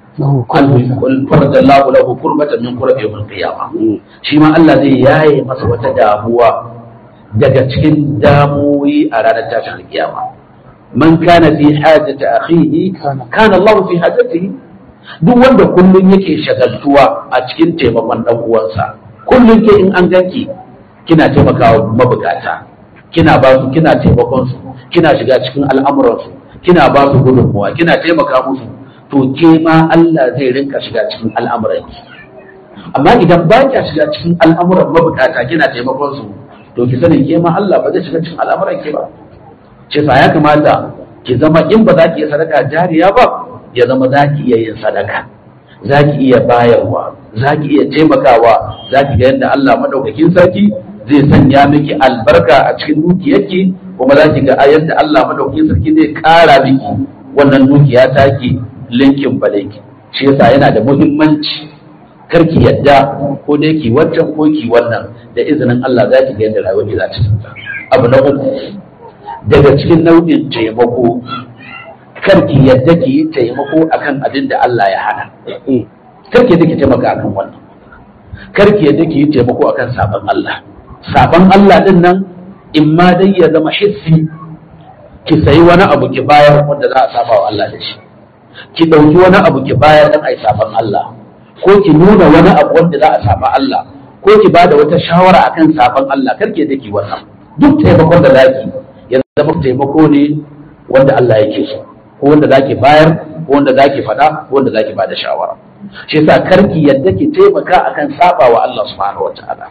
farda Allah lahu kurbatan min kurbi yawmil qiyamah shi ma Allah zai yaye masa wata damuwa daga cikin damuwi a ranar tashin kiyama man kana fi hajati akhihi kana Allah fi hajatihi duk wanda kullun yake shagaltuwa a cikin taimakon dan uwansa kullun ke in an ganki kina taimakawa mabukata kina ba su kina taimakon su kina shiga cikin al'amuran su kina ba su gudunmuwa kina taimaka musu to ke ma Allah zai rinka shiga cikin al'amuranki amma idan ba kya shiga cikin al'amuran mabukata kina taimakon su to ki sani ke ma Allah ba zai shiga cikin al'amuranki ba ce sa ya kamata ki zama in ba za ki iya sadaka jariya ba ya zama za ki iya yin sadaka za ki iya bayarwa za ki iya taimakawa za ki ga yadda Allah madaukakin sarki zai sanya miki albarka a cikin dukiyarki kuma za ki ga yadda Allah madaukakin sarki zai kara miki wannan dukiya taki linkin balinki shi yasa yana da muhimmanci karki yadda ko dai ki wancan ko ki wannan da izinin Allah za ki ga yadda rayuwar ki za ta canza abu na uku daga cikin nau'in taimako karki yadda ki yi taimako akan abin da Allah ya hana karki yadda ki taimaka akan wannan karki yadda ki yi taimako akan sabon Allah sabon Allah din nan in ma dai ya zama hissi ki sayi wani abu ki bayar wanda za a saba wa Allah da shi ki ɗauki wani abu ki bayar dan ai saban Allah ko ki nuna wani abu wanda za a saba Allah ko ki bada wata shawara akan saban Allah karke da ki wannan duk taimakon da zaki ya zama taimako ne wanda Allah yake so ko wanda zaki bayar ko wanda zaki faɗa ko wanda zaki bada shawara shi yasa karki yadda ki taimaka akan saba wa Allah subhanahu wataala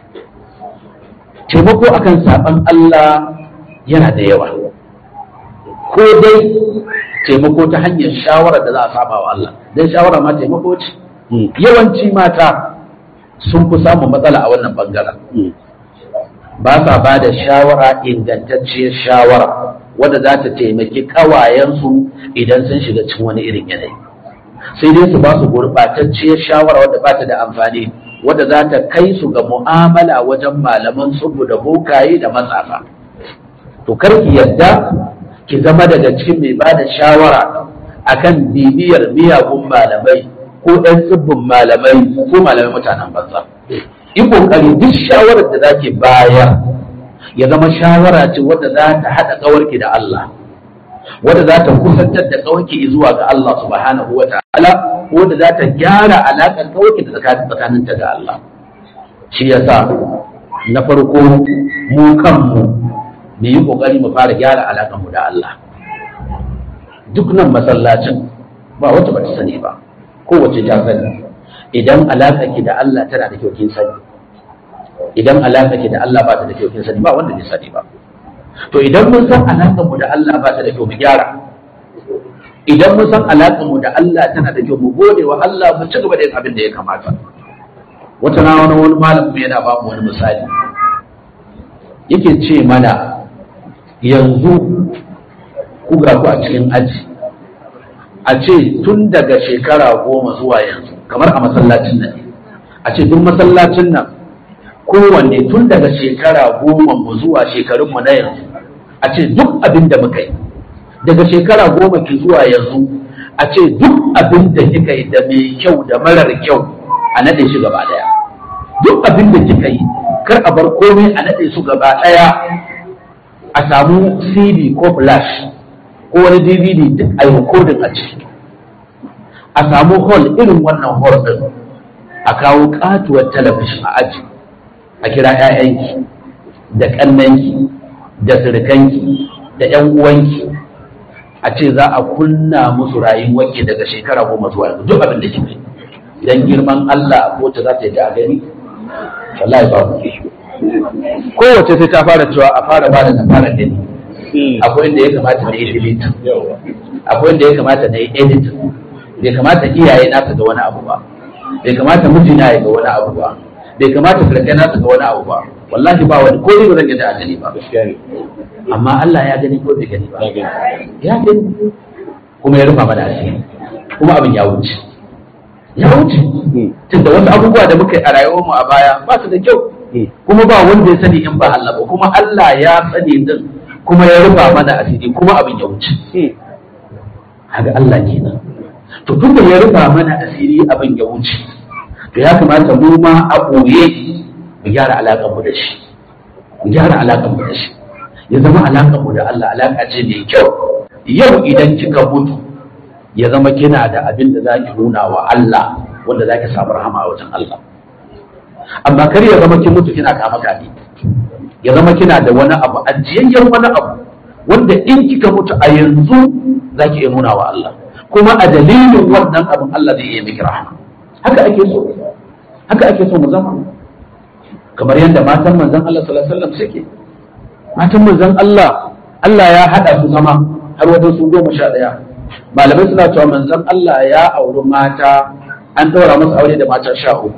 taimako akan saban Allah yana da yawa ko dai taimako ta hanyar shawara da za a saba wa Allah dan shawara ma taimako ce yawanci mata sun fi samun matsala a wannan bangaren ba sa ba da shawara ingantacciyar shawara wadda za ta taimaki kawayensu idan sun shiga cikin wani irin yanayi sai dai su ba su gurɓatacciyar shawara wadda ba ta da amfani wadda za ta kai su ga mu'amala wajen malaman tsubu da bokaye da matsafa to kar ki yadda ki zama daga cikin mai ba da shawara akan bibiyar miyagun malamai ko ɗan tsibbin malamai ko malamai mutanen banza yi kokari duk shawarar da zaki bayar ya zama shawara ce wadda za ta haɗa ƙawarki da Allah wadda za ta kusantar da ƙawarki zuwa ga Allah subhanahu wa ta'ala wadda za ta gyara alaƙar ƙawarki da tsakaninta da Allah shi yasa na farko mu kanmu mu yi ƙoƙari mu fara gyara alaƙar mu da Allah duk nan masallacin ba wacce ba ta sani ba kowace ta sani idan alaƙa ki da Allah tana da kyau kin sani idan alaƙa ki da Allah ba ta da kyau kin sani ba wanda bai sani ba to idan mun san alaƙar mu da Allah ba ta da kyau mu gyara idan mun san alaƙar mu da Allah tana da kyau mu gode wa Allah mu ci gaba da yin abin da ya kamata wata na wani wani malamin yana ba mu wani misali yake ce mana yanzu ku ga ku a cikin aji a ce tun daga shekara goma zuwa yanzu kamar a masallacin nan a ce duk masallacin nan kowanne tun daga shekara goma mu zuwa shekarunmu na yanzu a ce duk abin da muka yi daga shekara goma ki zuwa yanzu a ce duk abin da kika yi da mai kyau da marar kyau a naɗe shi gaba ɗaya duk abin da kika yi kar a bar komai a naɗe su gaba ɗaya a samu cd ko flash ko wani dvd duk a yi rikodin a ciki a samu hall irin wannan hall din a kawo katuwar talabishin a aji a kira 'ya'yanki da ƙannanki da sirkanki da 'yan uwanki a ce za a kunna musu rayuwarki daga shekara goma zuwa yanzu duk abin da kike idan girman Allah ko ta za ta yi da gani wallahi ba ku kowace sai ta fara cewa a fara ba da na fara gani akwai inda ya kamata na yi delete akwai inda ya kamata na yi edit bai kamata iyaye na su ga wani abu ba bai kamata mijina ya ga wani abu ba bai kamata sarkai na su ga wani abu ba wallahi ba wani ko ni ba zan ga da gani ba amma Allah ya gani ko bai gani ba ya gani kuma ya rufa mana asiri kuma abin ya wuce ya wuce tunda wasu abubuwa da muka yi a rayuwar mu a baya ba su da kyau kuma ba wanda ya sani in ba Allah ba kuma Allah ya sani din kuma ya rufa mana asiri kuma abin ya wuce haka Allah kenan to tunda ya rufa mana asiri abin ya wuce to ya kamata mu ma a ɓoye mu gyara alaƙar mu da shi mu gyara alaƙar mu da shi ya zama alaƙar mu da Allah alaƙa ce mai kyau yau idan kika mutu ya zama kina da abin da za ki nuna wa Allah wanda za ki samu rahama a wajen Allah amma kar ya zama kin mutu kina kama kame ya zama kina da wani abu ajiyayyen wani abu wanda in kika mutu a yanzu za ki iya nuna wa Allah kuma a dalilin wannan abin Allah zai iya miki rahama haka ake so haka ake so mu zama kamar yadda matan manzon Allah sallallahu alaihi wasallam suke matan manzon Allah Allah ya hada su zama har wajen su goma sha ɗaya malamai suna cewa manzon Allah ya auri mata an ɗora masa aure da mata sha uku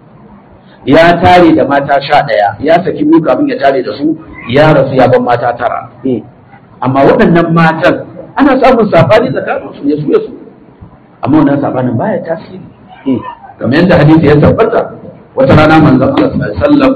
ya tare da mata sha ɗaya ya saki biyu kafin ya tare da su ya rasu ya ban mata tara amma waɗannan matan ana samun saɓani tsakanin su ya su ya su amma wannan saɓanin baya tasiri kamar yadda hadisi ya tabbata wata rana manzon Allah sallallahu alaihi wasallam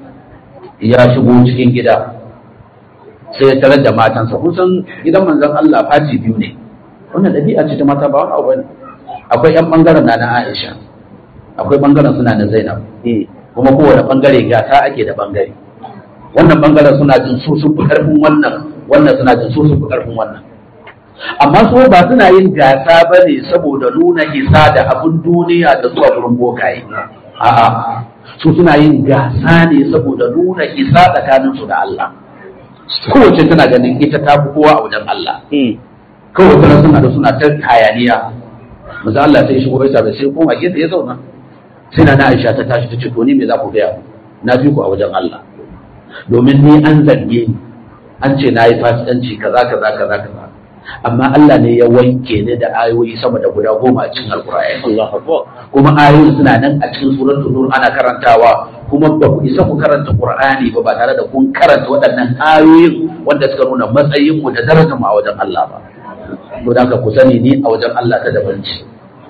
ya shigo cikin gida sai ya tarar da matansa kusan gidan manzon Allah fati biyu ne wannan ɗabi'a ce ta mata ba wani abu ne akwai yan bangaren na na Aisha akwai bangaren suna na Zainab kuma kowane bangare gasa ake da bangare wannan bangaren suna jin su sun fi karfin wannan wannan suna jin su sun fi karfin wannan amma su ba suna yin gasa ba ne saboda nuna isa da abin duniya da zuwa wurin bokaye a'a su suna yin gasa ne saboda nuna isa tsakaninsu da Allah kowace tana ganin ita ta fi kowa a wajen Allah kawai tana suna da suna ta hayaniya maza Allah sai shigo bai da sai koma gefe ya zauna sai na Aisha ta tashi ta ce to ni me za ku gaya mu na fi ku a wajen Allah domin ni an zarge ni an ce na yi fasikanci kaza kaza kaza kaza amma Allah ne ya wanke ni da ayoyi sama da guda goma a cikin alkur'ani kuma ayoyin suna nan a cikin suratul nur ana karantawa kuma ba ku isa ku karanta qur'ani ba ba tare da kun karanta waɗannan ayoyin wanda suka nuna matsayin mu da darajar mu a wajen Allah ba to da ku sani ni a wajen Allah ta daban ce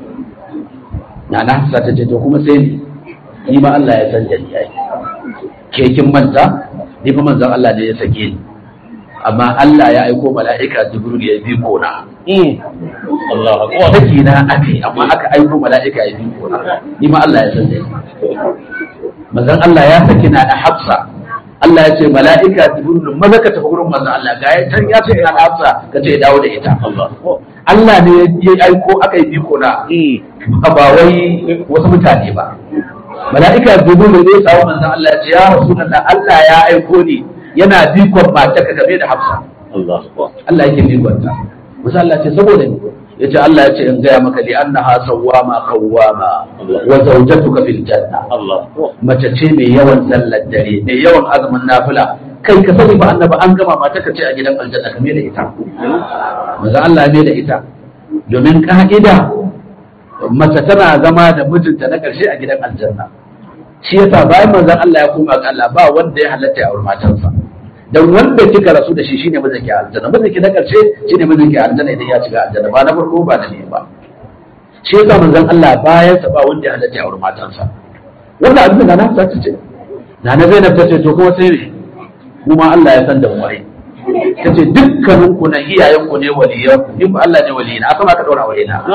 na na hafsa ta ce to kuma sai ni ni ma Allah ya san da ni ai ke kin manta ni fa manzon Allah ne ya sake ni amma Allah ya aiko mala'ika Jibril ya bi kona. Allah akbar. Saki na ake amma aka aiko mala'ika ya bi kona. Ni ma Allah ya san dai. Manzon Allah ya saki na da Hafsa. Allah ya ce mala'ika Jibril maza ka tafi gurin manzon Allah ga ya tan ya ce ina da Hafsa ka ce ya dawo da ita. Allah Allah ne ya aiko aka yi bi kona. Ba wai wasu mutane ba. Mala'ika Jibril ne ya samu manzon Allah ya ce ya Rasulullah Allah ya aiko ni yana bikon mata ka game da hafsa Allah Allah yake bikon ta musa Allah ce saboda ni yace Allah ya ce in gaya maka li annaha sawwama qawwama wa zawjatuka fil janna Allah mace ce mai yawan sallar dare mai yawan azumin nafila kai ka sani ba annabi an gama mata ka ce a gidan aljanna ka da ita maza Allah ya da ita domin ka'ida mace tana zama da mijinta na karshe a gidan aljanna shi yasa bayan manzon Allah ya koma ga Allah ba wanda ya halatta ya aure matansa dan wanda kika rasu da shi shine mijin ki aljanna mijin ki na karshe shine mijin ki aljanna idan ya shiga aljanna ba na farko ba da ne ba shi yasa manzon Allah bayan sa ba wanda ya halatta ya aure matansa wannan abin da na ta ce na na Zainab ta ce to kuma sai ne kuma Allah ya san da mu ai ta ce dukkanin ku na iyayen ku ne waliyan ku in ba Allah ne waliyina a sama aka daura aure na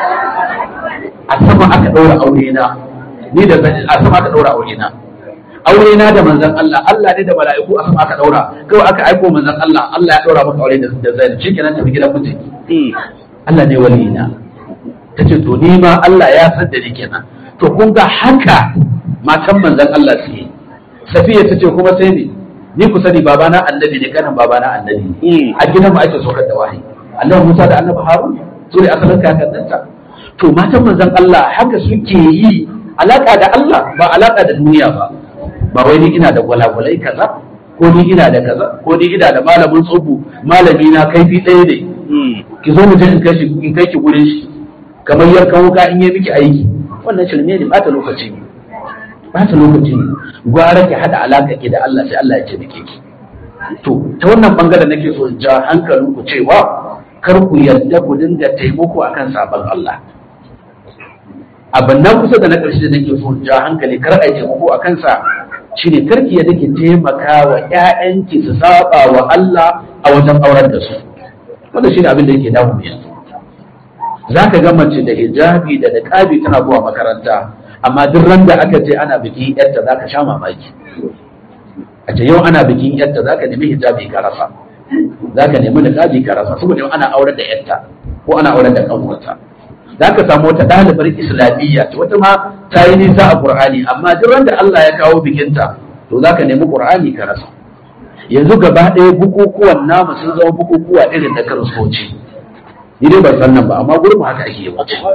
a sama aka daura aure na ni da a sama aka daura aure na aure na da manzon Allah Allah ne da mala'iku a sama aka daura kawai aka aiko manzon Allah Allah ya daura maka aure da da zai shikenan tafi gidan miji Allah ne waliyina tace to ni ma Allah ya san da ni kenan to kun ga haka matan manzon Allah su yi Safiya tace kuma sai ni ni ku sani babana annabi ne kanin babana annabi ne a gidan mu ake sokar da wahayi Allah Musa da Annabi Harun su ne asalin kakanninta to matan manzon Allah haka suke yi alaka da Allah ba alaka da duniya ba ba wai ni ina da gwalagwalai kaza ko ni ina da kaza ko ni ina da malamin tsubu malami na kaifi ɗaya ne ki zo mu je in kai shi in kai ki gurin shi kamar yankan wuka in yi miki aiki wannan shirme ne bata lokaci ne bata lokaci ne gwara ki hada alaka ki da Allah sai Allah ya ce miki ki to ta wannan bangaren nake so in ja hankalin ku cewa kar ku yarda ku dinga taimako akan sabon Allah abin nan kusa da na ƙarshe da nake so ja hankali kar a yi taimako a kansa shine karki ya dake taimaka wa ƴaƴanki su saba wa Allah a wajen aurar da su wanda shine abin da yake damu mu yanzu zaka ga mace da hijabi da niqabi tana zuwa makaranta amma duk ran da aka ce ana bikin yarta zaka sha mamaki a ce yau ana bikin yarta zaka nemi hijabi ka rasa zaka nemi niqabi ka rasa saboda yau ana aurar da yarta ko ana aurar da kanwarta za ka samu wata ɗalibar islamiyya ce wata ma ta yi nisa a ƙur'ani amma duk wanda Allah ya kawo bikinta to za ka nemi ƙur'ani ka rasa yanzu gaba ɗaya bukukuwan namu sun zama bukukuwa irin na kiristoci ni dai ban san nan ba amma gurin haka ake yi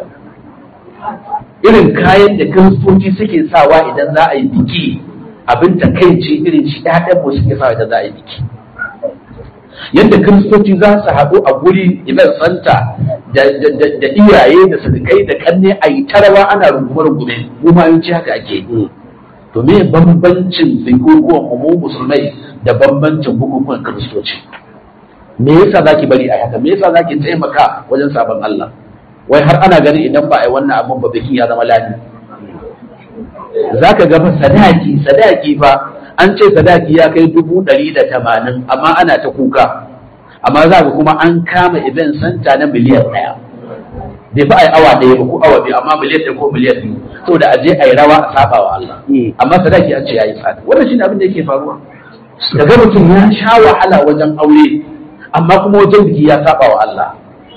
irin kayan da kiristoci suke sawa idan za a yi biki abin takaici irin shi ɗaɗan mu suke sawa idan za a yi biki yadda kiristoci za su haɗu a guri event center da iyaye da surukai da kanne a yi tarawa ana rungume-rungume kuma yanci haka ake yi to me bambancin bukukuwan mu musulmai da bambancin bukukuwan kiristoci me yasa zaki bari a haka me yasa zaki taimaka wajen sabon Allah wai har ana ganin idan ba a yi wannan abin ba bikin ya zama lani zaka ga fa sadaki sadaki fa an ce sadaki ya kai dubu ɗari da tamanin amma ana ta kuka amma za ka kuma an kama event santa na miliyan ɗaya bai fi a yi awa ɗaya ba ko awa biyu amma miliyan ɗaya ko miliyan biyu saboda a je a yi rawa a saba wa Allah amma sadaki an ce ya yi tsada wannan shine abin da yake faruwa daga mutum ya sha wahala wajen aure amma kuma wajen biki ya saba wa Allah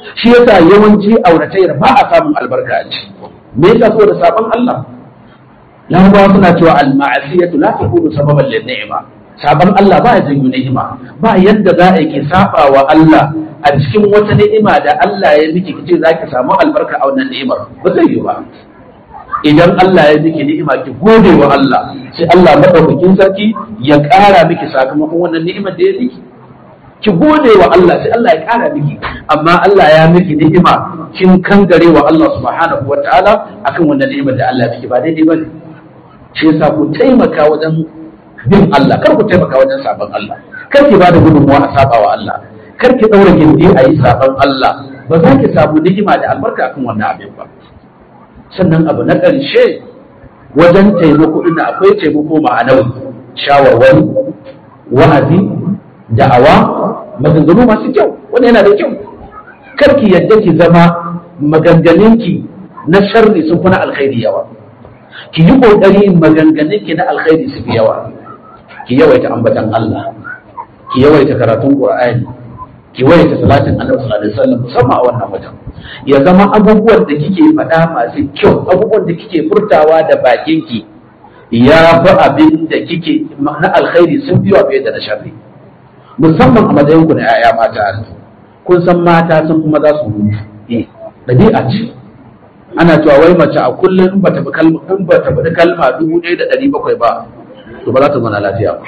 shi yasa yawanci auratayyar ba a samun albarka a ci me yasa saboda sabon Allah Larabawa suna cewa al-ma'asiyatu la takunu sababan lin ni'ma sabon Allah ba ya janyo ni'ima ba yadda za a yi saba wa Allah a cikin wata ni'ima da Allah ya miki kice zaki samu albarka a wannan ni'imar ba zai yi ba idan Allah ya miki ni'ima ki gode wa Allah sai Allah madaukakin sarki ya ƙara miki sakamakon wannan ni'imar da ya miki ki gode wa Allah sai Allah ya ƙara miki amma Allah ya miki ni'ima kin kangare wa Allah subhanahu wataala akan wannan ni'imar da Allah ya miki ba daidai bane shi yasa ku taimaka wajen bin Allah kar ku taimaka wajen sabon Allah kar ki bada gudunmuwa a saba wa Allah kar ki daura gindi a yi sabon Allah ba za ki samu ni'ima da albarka akan wannan abin ba sannan abu na ƙarshe wajen taimako ina akwai taimako ma'anawi shawarwari wa'azi da'awa maganganu masu kyau wanda yana da kyau kar ki yadda ki zama maganganunki na sharri sun fi na alkhairi yawa ki yi ƙoƙari maganganunki na alkhairi su fi yawa ki yawaita ambatan Allah ki yawaita karatun Qur'ani ki yawaita salatin Annabi sallallahu alaihi wasallam musamman a wannan watan ya zama abubuwan da kike faɗa masu kyau abubuwan da kike furtawa da bakinki ya fi abin da kike na alkhairi sun fi fiye da na sharri musamman a matsayin ku na 'ya'ya mata kun san mata sun kuma za su mutu ɗabi'a ce ana cewa wai mace a kullum in bata bi kalma in bata bi kalma dubu ɗaya da ɗari bakwai ba to ba za ta zauna lafiya ba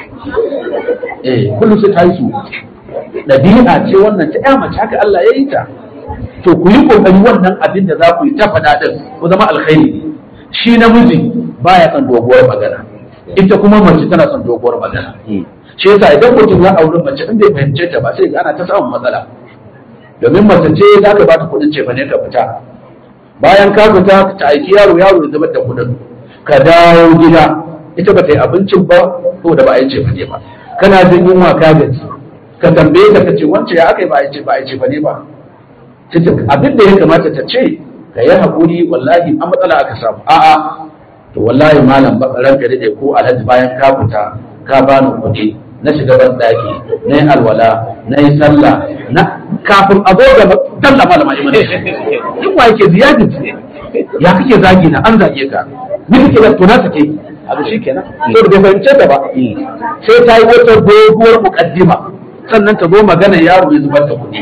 eh kullum sai ta yi su ɗabi'a ce wannan ta ƴa mace haka Allah ya yi ta to ku yi kokari wannan abin da za ku yi ta faɗa din ku zama alkhairi shi namiji baya son doguwar magana ita kuma mace tana son doguwar magana shi yasa idan mutum ya auri mace in bai fahimce ta ba sai ga ana ta samun matsala domin mace ce za ka ba ta kuɗin ce ne ka fita bayan ka fita ta aiki yaro yaro ya zubar da kuɗin ka dawo gida ita ba ta yi abincin ba ko da ba a yi ce ne ba kana jin yunwa ka gaji ka tambaye ta ka ce wance ya aka yi ba a yi ce ba a yi ce ne ba abin da ya kamata ta ce ka yi haƙuri wallahi an matsala aka samu a'a to wallahi malam ba ranka daɗe ko alhaji bayan ka fita ka bani kuɗi na shiga ban ɗaki na yi alwala na yi sallah na kafin a zo da dalla malama iman in wa yake ziyadi ya kake zagi na an zage ka ni kake da tona take abu shi kenan to da bai fahimce ta ba sai ta yi wata doguwar muƙaddima sannan ta zo magana yaro ya zubar da kuɗi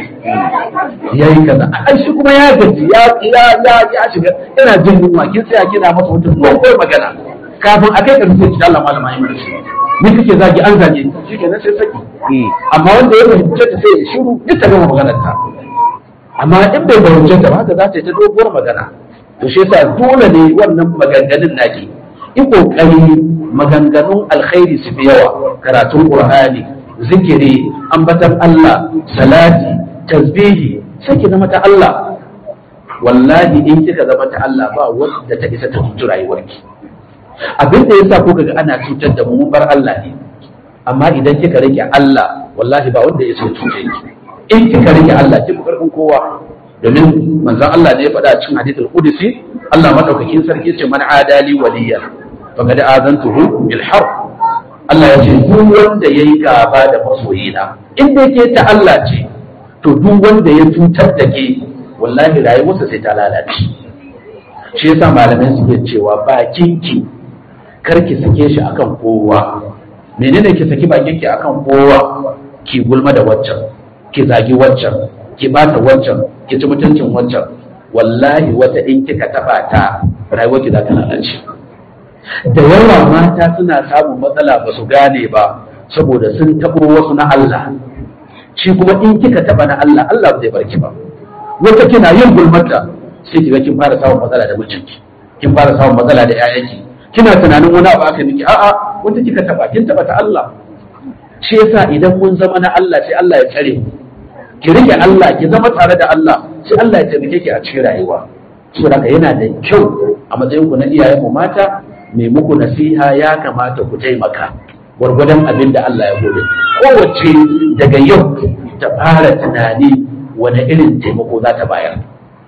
ya yi kaza ai shi kuma ya gaji ya ya ya ya shiga yana jin yunwa kin tsaya kina masa wata doguwar magana kafin a kai ƙarfi sai Allah malama yi mana shi ni kake zagi an zage shi kenan sai saki amma wanda ya fahimce ta sai ya shiru duk ta gama maganar ta amma in bai fahimce ta ba haka za ta yi ta doguwar magana to shi yasa dole ne wannan maganganun naki in kokari maganganun alkhairi su fi yawa karatun qur'ani zikiri ambatan Allah salati tasbihi sai ki zama ta Allah wallahi in kika zama ta Allah ba wanda ta isa ta mutu rayuwarki abin da yasa kuka ga ana cutar da mu mun bar Allah ne amma idan kika rike Allah wallahi ba wanda ya so cuce ki in kika rike Allah kika karfin kowa domin manzon Allah ne ya faɗa cikin hadithul qudsi Allah madaukakin sarki ce man adali waliyan faqad azantuhu bil harb Allah ya ce duk wanda yayi gaba da masoyina in dai ke ta Allah ce to duk wanda ya cutar da ke wallahi rayuwarsa sai ta lalace shi yasa malamai suke cewa bakinki kar ki sake shi akan kowa menene ki saki bakinki akan kowa ki gulma da waccan ki zagi waccan ki bata waccan ki ci mutuncin waccan wallahi wata in kika taba ta rayuwarki za ta lalace da yawa mata suna samun matsala ba su gane ba saboda sun taɓo wasu na Allah shi kuma in kika taɓa na Allah Allah ba zai barki ba wata kina yin gulmata sai kiga kin fara samun matsala da mijinki kin fara samun matsala da 'ya'yanki kina tunanin wani abu aka miki a'a wanda kika taɓa kin taɓa ta Allah shi yasa idan mun zama na Allah sai Allah ya tsare mu ki rike Allah ki zama tare da Allah sai Allah ya taimake ki a cikin rayuwa saboda haka yana da kyau a matsayin ku na iyayen mu mata mai muku nasiha ya kamata ku taimaka gwargwadon abin da Allah ya gode kowace daga yau ta fara tunani wani irin taimako za ta bayar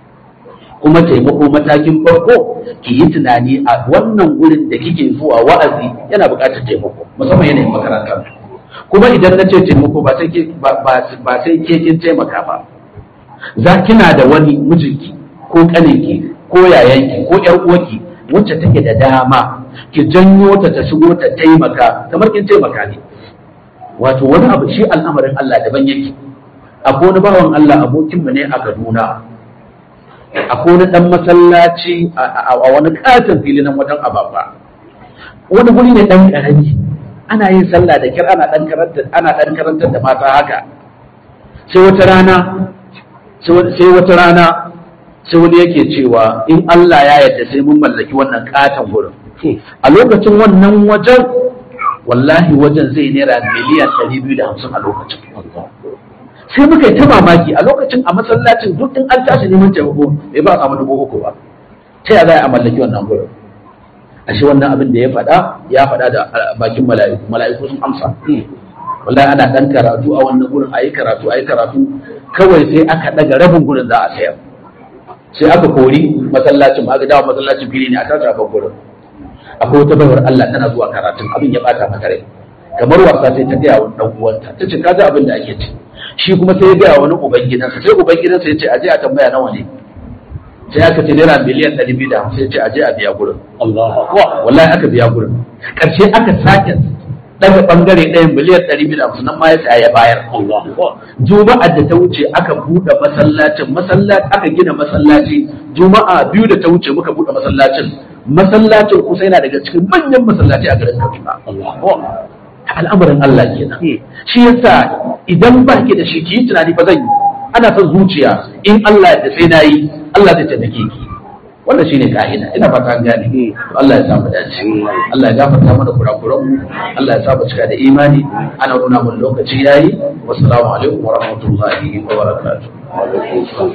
kuma taimako matakin farko ki yi tunani a wannan gurin da kike zuwa wa'azi yana buƙatar taimako musamman yanayin makaranta kuma idan na ce taimako ba sai ke ba sai ke kin taimaka ba za kina da wani mijinki ko kaninki ko yayanki ko yar uwarki wacce take da dama ki janyo ta ta shigo ta taimaka kamar kin taimaka ne wato wani abu shi al'amarin Allah daban yake akwai wani bawan Allah abokinmu ne a Kaduna akwai wani dan masallaci a wani katon fili nan wajen ababa wani guri ne dan karami ana yin sallah da kir ana dan karanta ana dan karantar da mata haka sai wata rana sai wata rana sai wani yake cewa in Allah ya yarda sai mun mallaki wannan katon gurin a lokacin wannan wajen wallahi wajen zai naira miliyan 250 a lokacin sai muka yi ta mamaki a lokacin a masallacin duk in an tashi neman taimako bai ba a samu dubu uku ba ta ya za a mallaki wannan gurin ashe wannan abin da ya faɗa ya faɗa da bakin mala'iku mala'iku sun amsa wallahi ana dan karatu a wannan gurin ayi karatu ayi karatu kawai sai aka daga rabin gurin za a sayar sai aka kori masallacin aka dawo masallacin fili ne a tashi aka gurin akwai wata bayar Allah tana zuwa karatun abin ya bata mata rai kamar wasa sai ta gaya wa dan uwanta ta ce kaji abin da ake ci shi kuma sai ya gaya wani uban gidansa sai uban gidansa ya ce aje a tambaya nawa ne sai aka ce naira miliyan ɗari biyu da hamsin ya ce aje a biya gurin wallahi aka biya gurin ƙarshe aka sake daga bangare ɗayan miliyan ɗari biyu da hamsin nan ma ya saya ya bayar juma'ar da ta wuce aka buɗe masallacin masallaci aka gina masallaci juma'a biyu da ta wuce muka buɗe masallacin masallacin kusa yana daga cikin manyan masallaci a garin Kaduna al'amarin Allah kenan shi yasa idan ba ki da shi ki yi tunani fa zan yi ana son zuciya in Allah da sai na yi Allah zai taimake ki wannan shine ka'ida ina fata an gane Allah ya sa mu dace Allah ya gafarta mana kurakuran mu Allah ya sa mu cika da imani ana nuna mun lokaci yayi wassalamu alaikum wa rahmatullahi wa barakatuh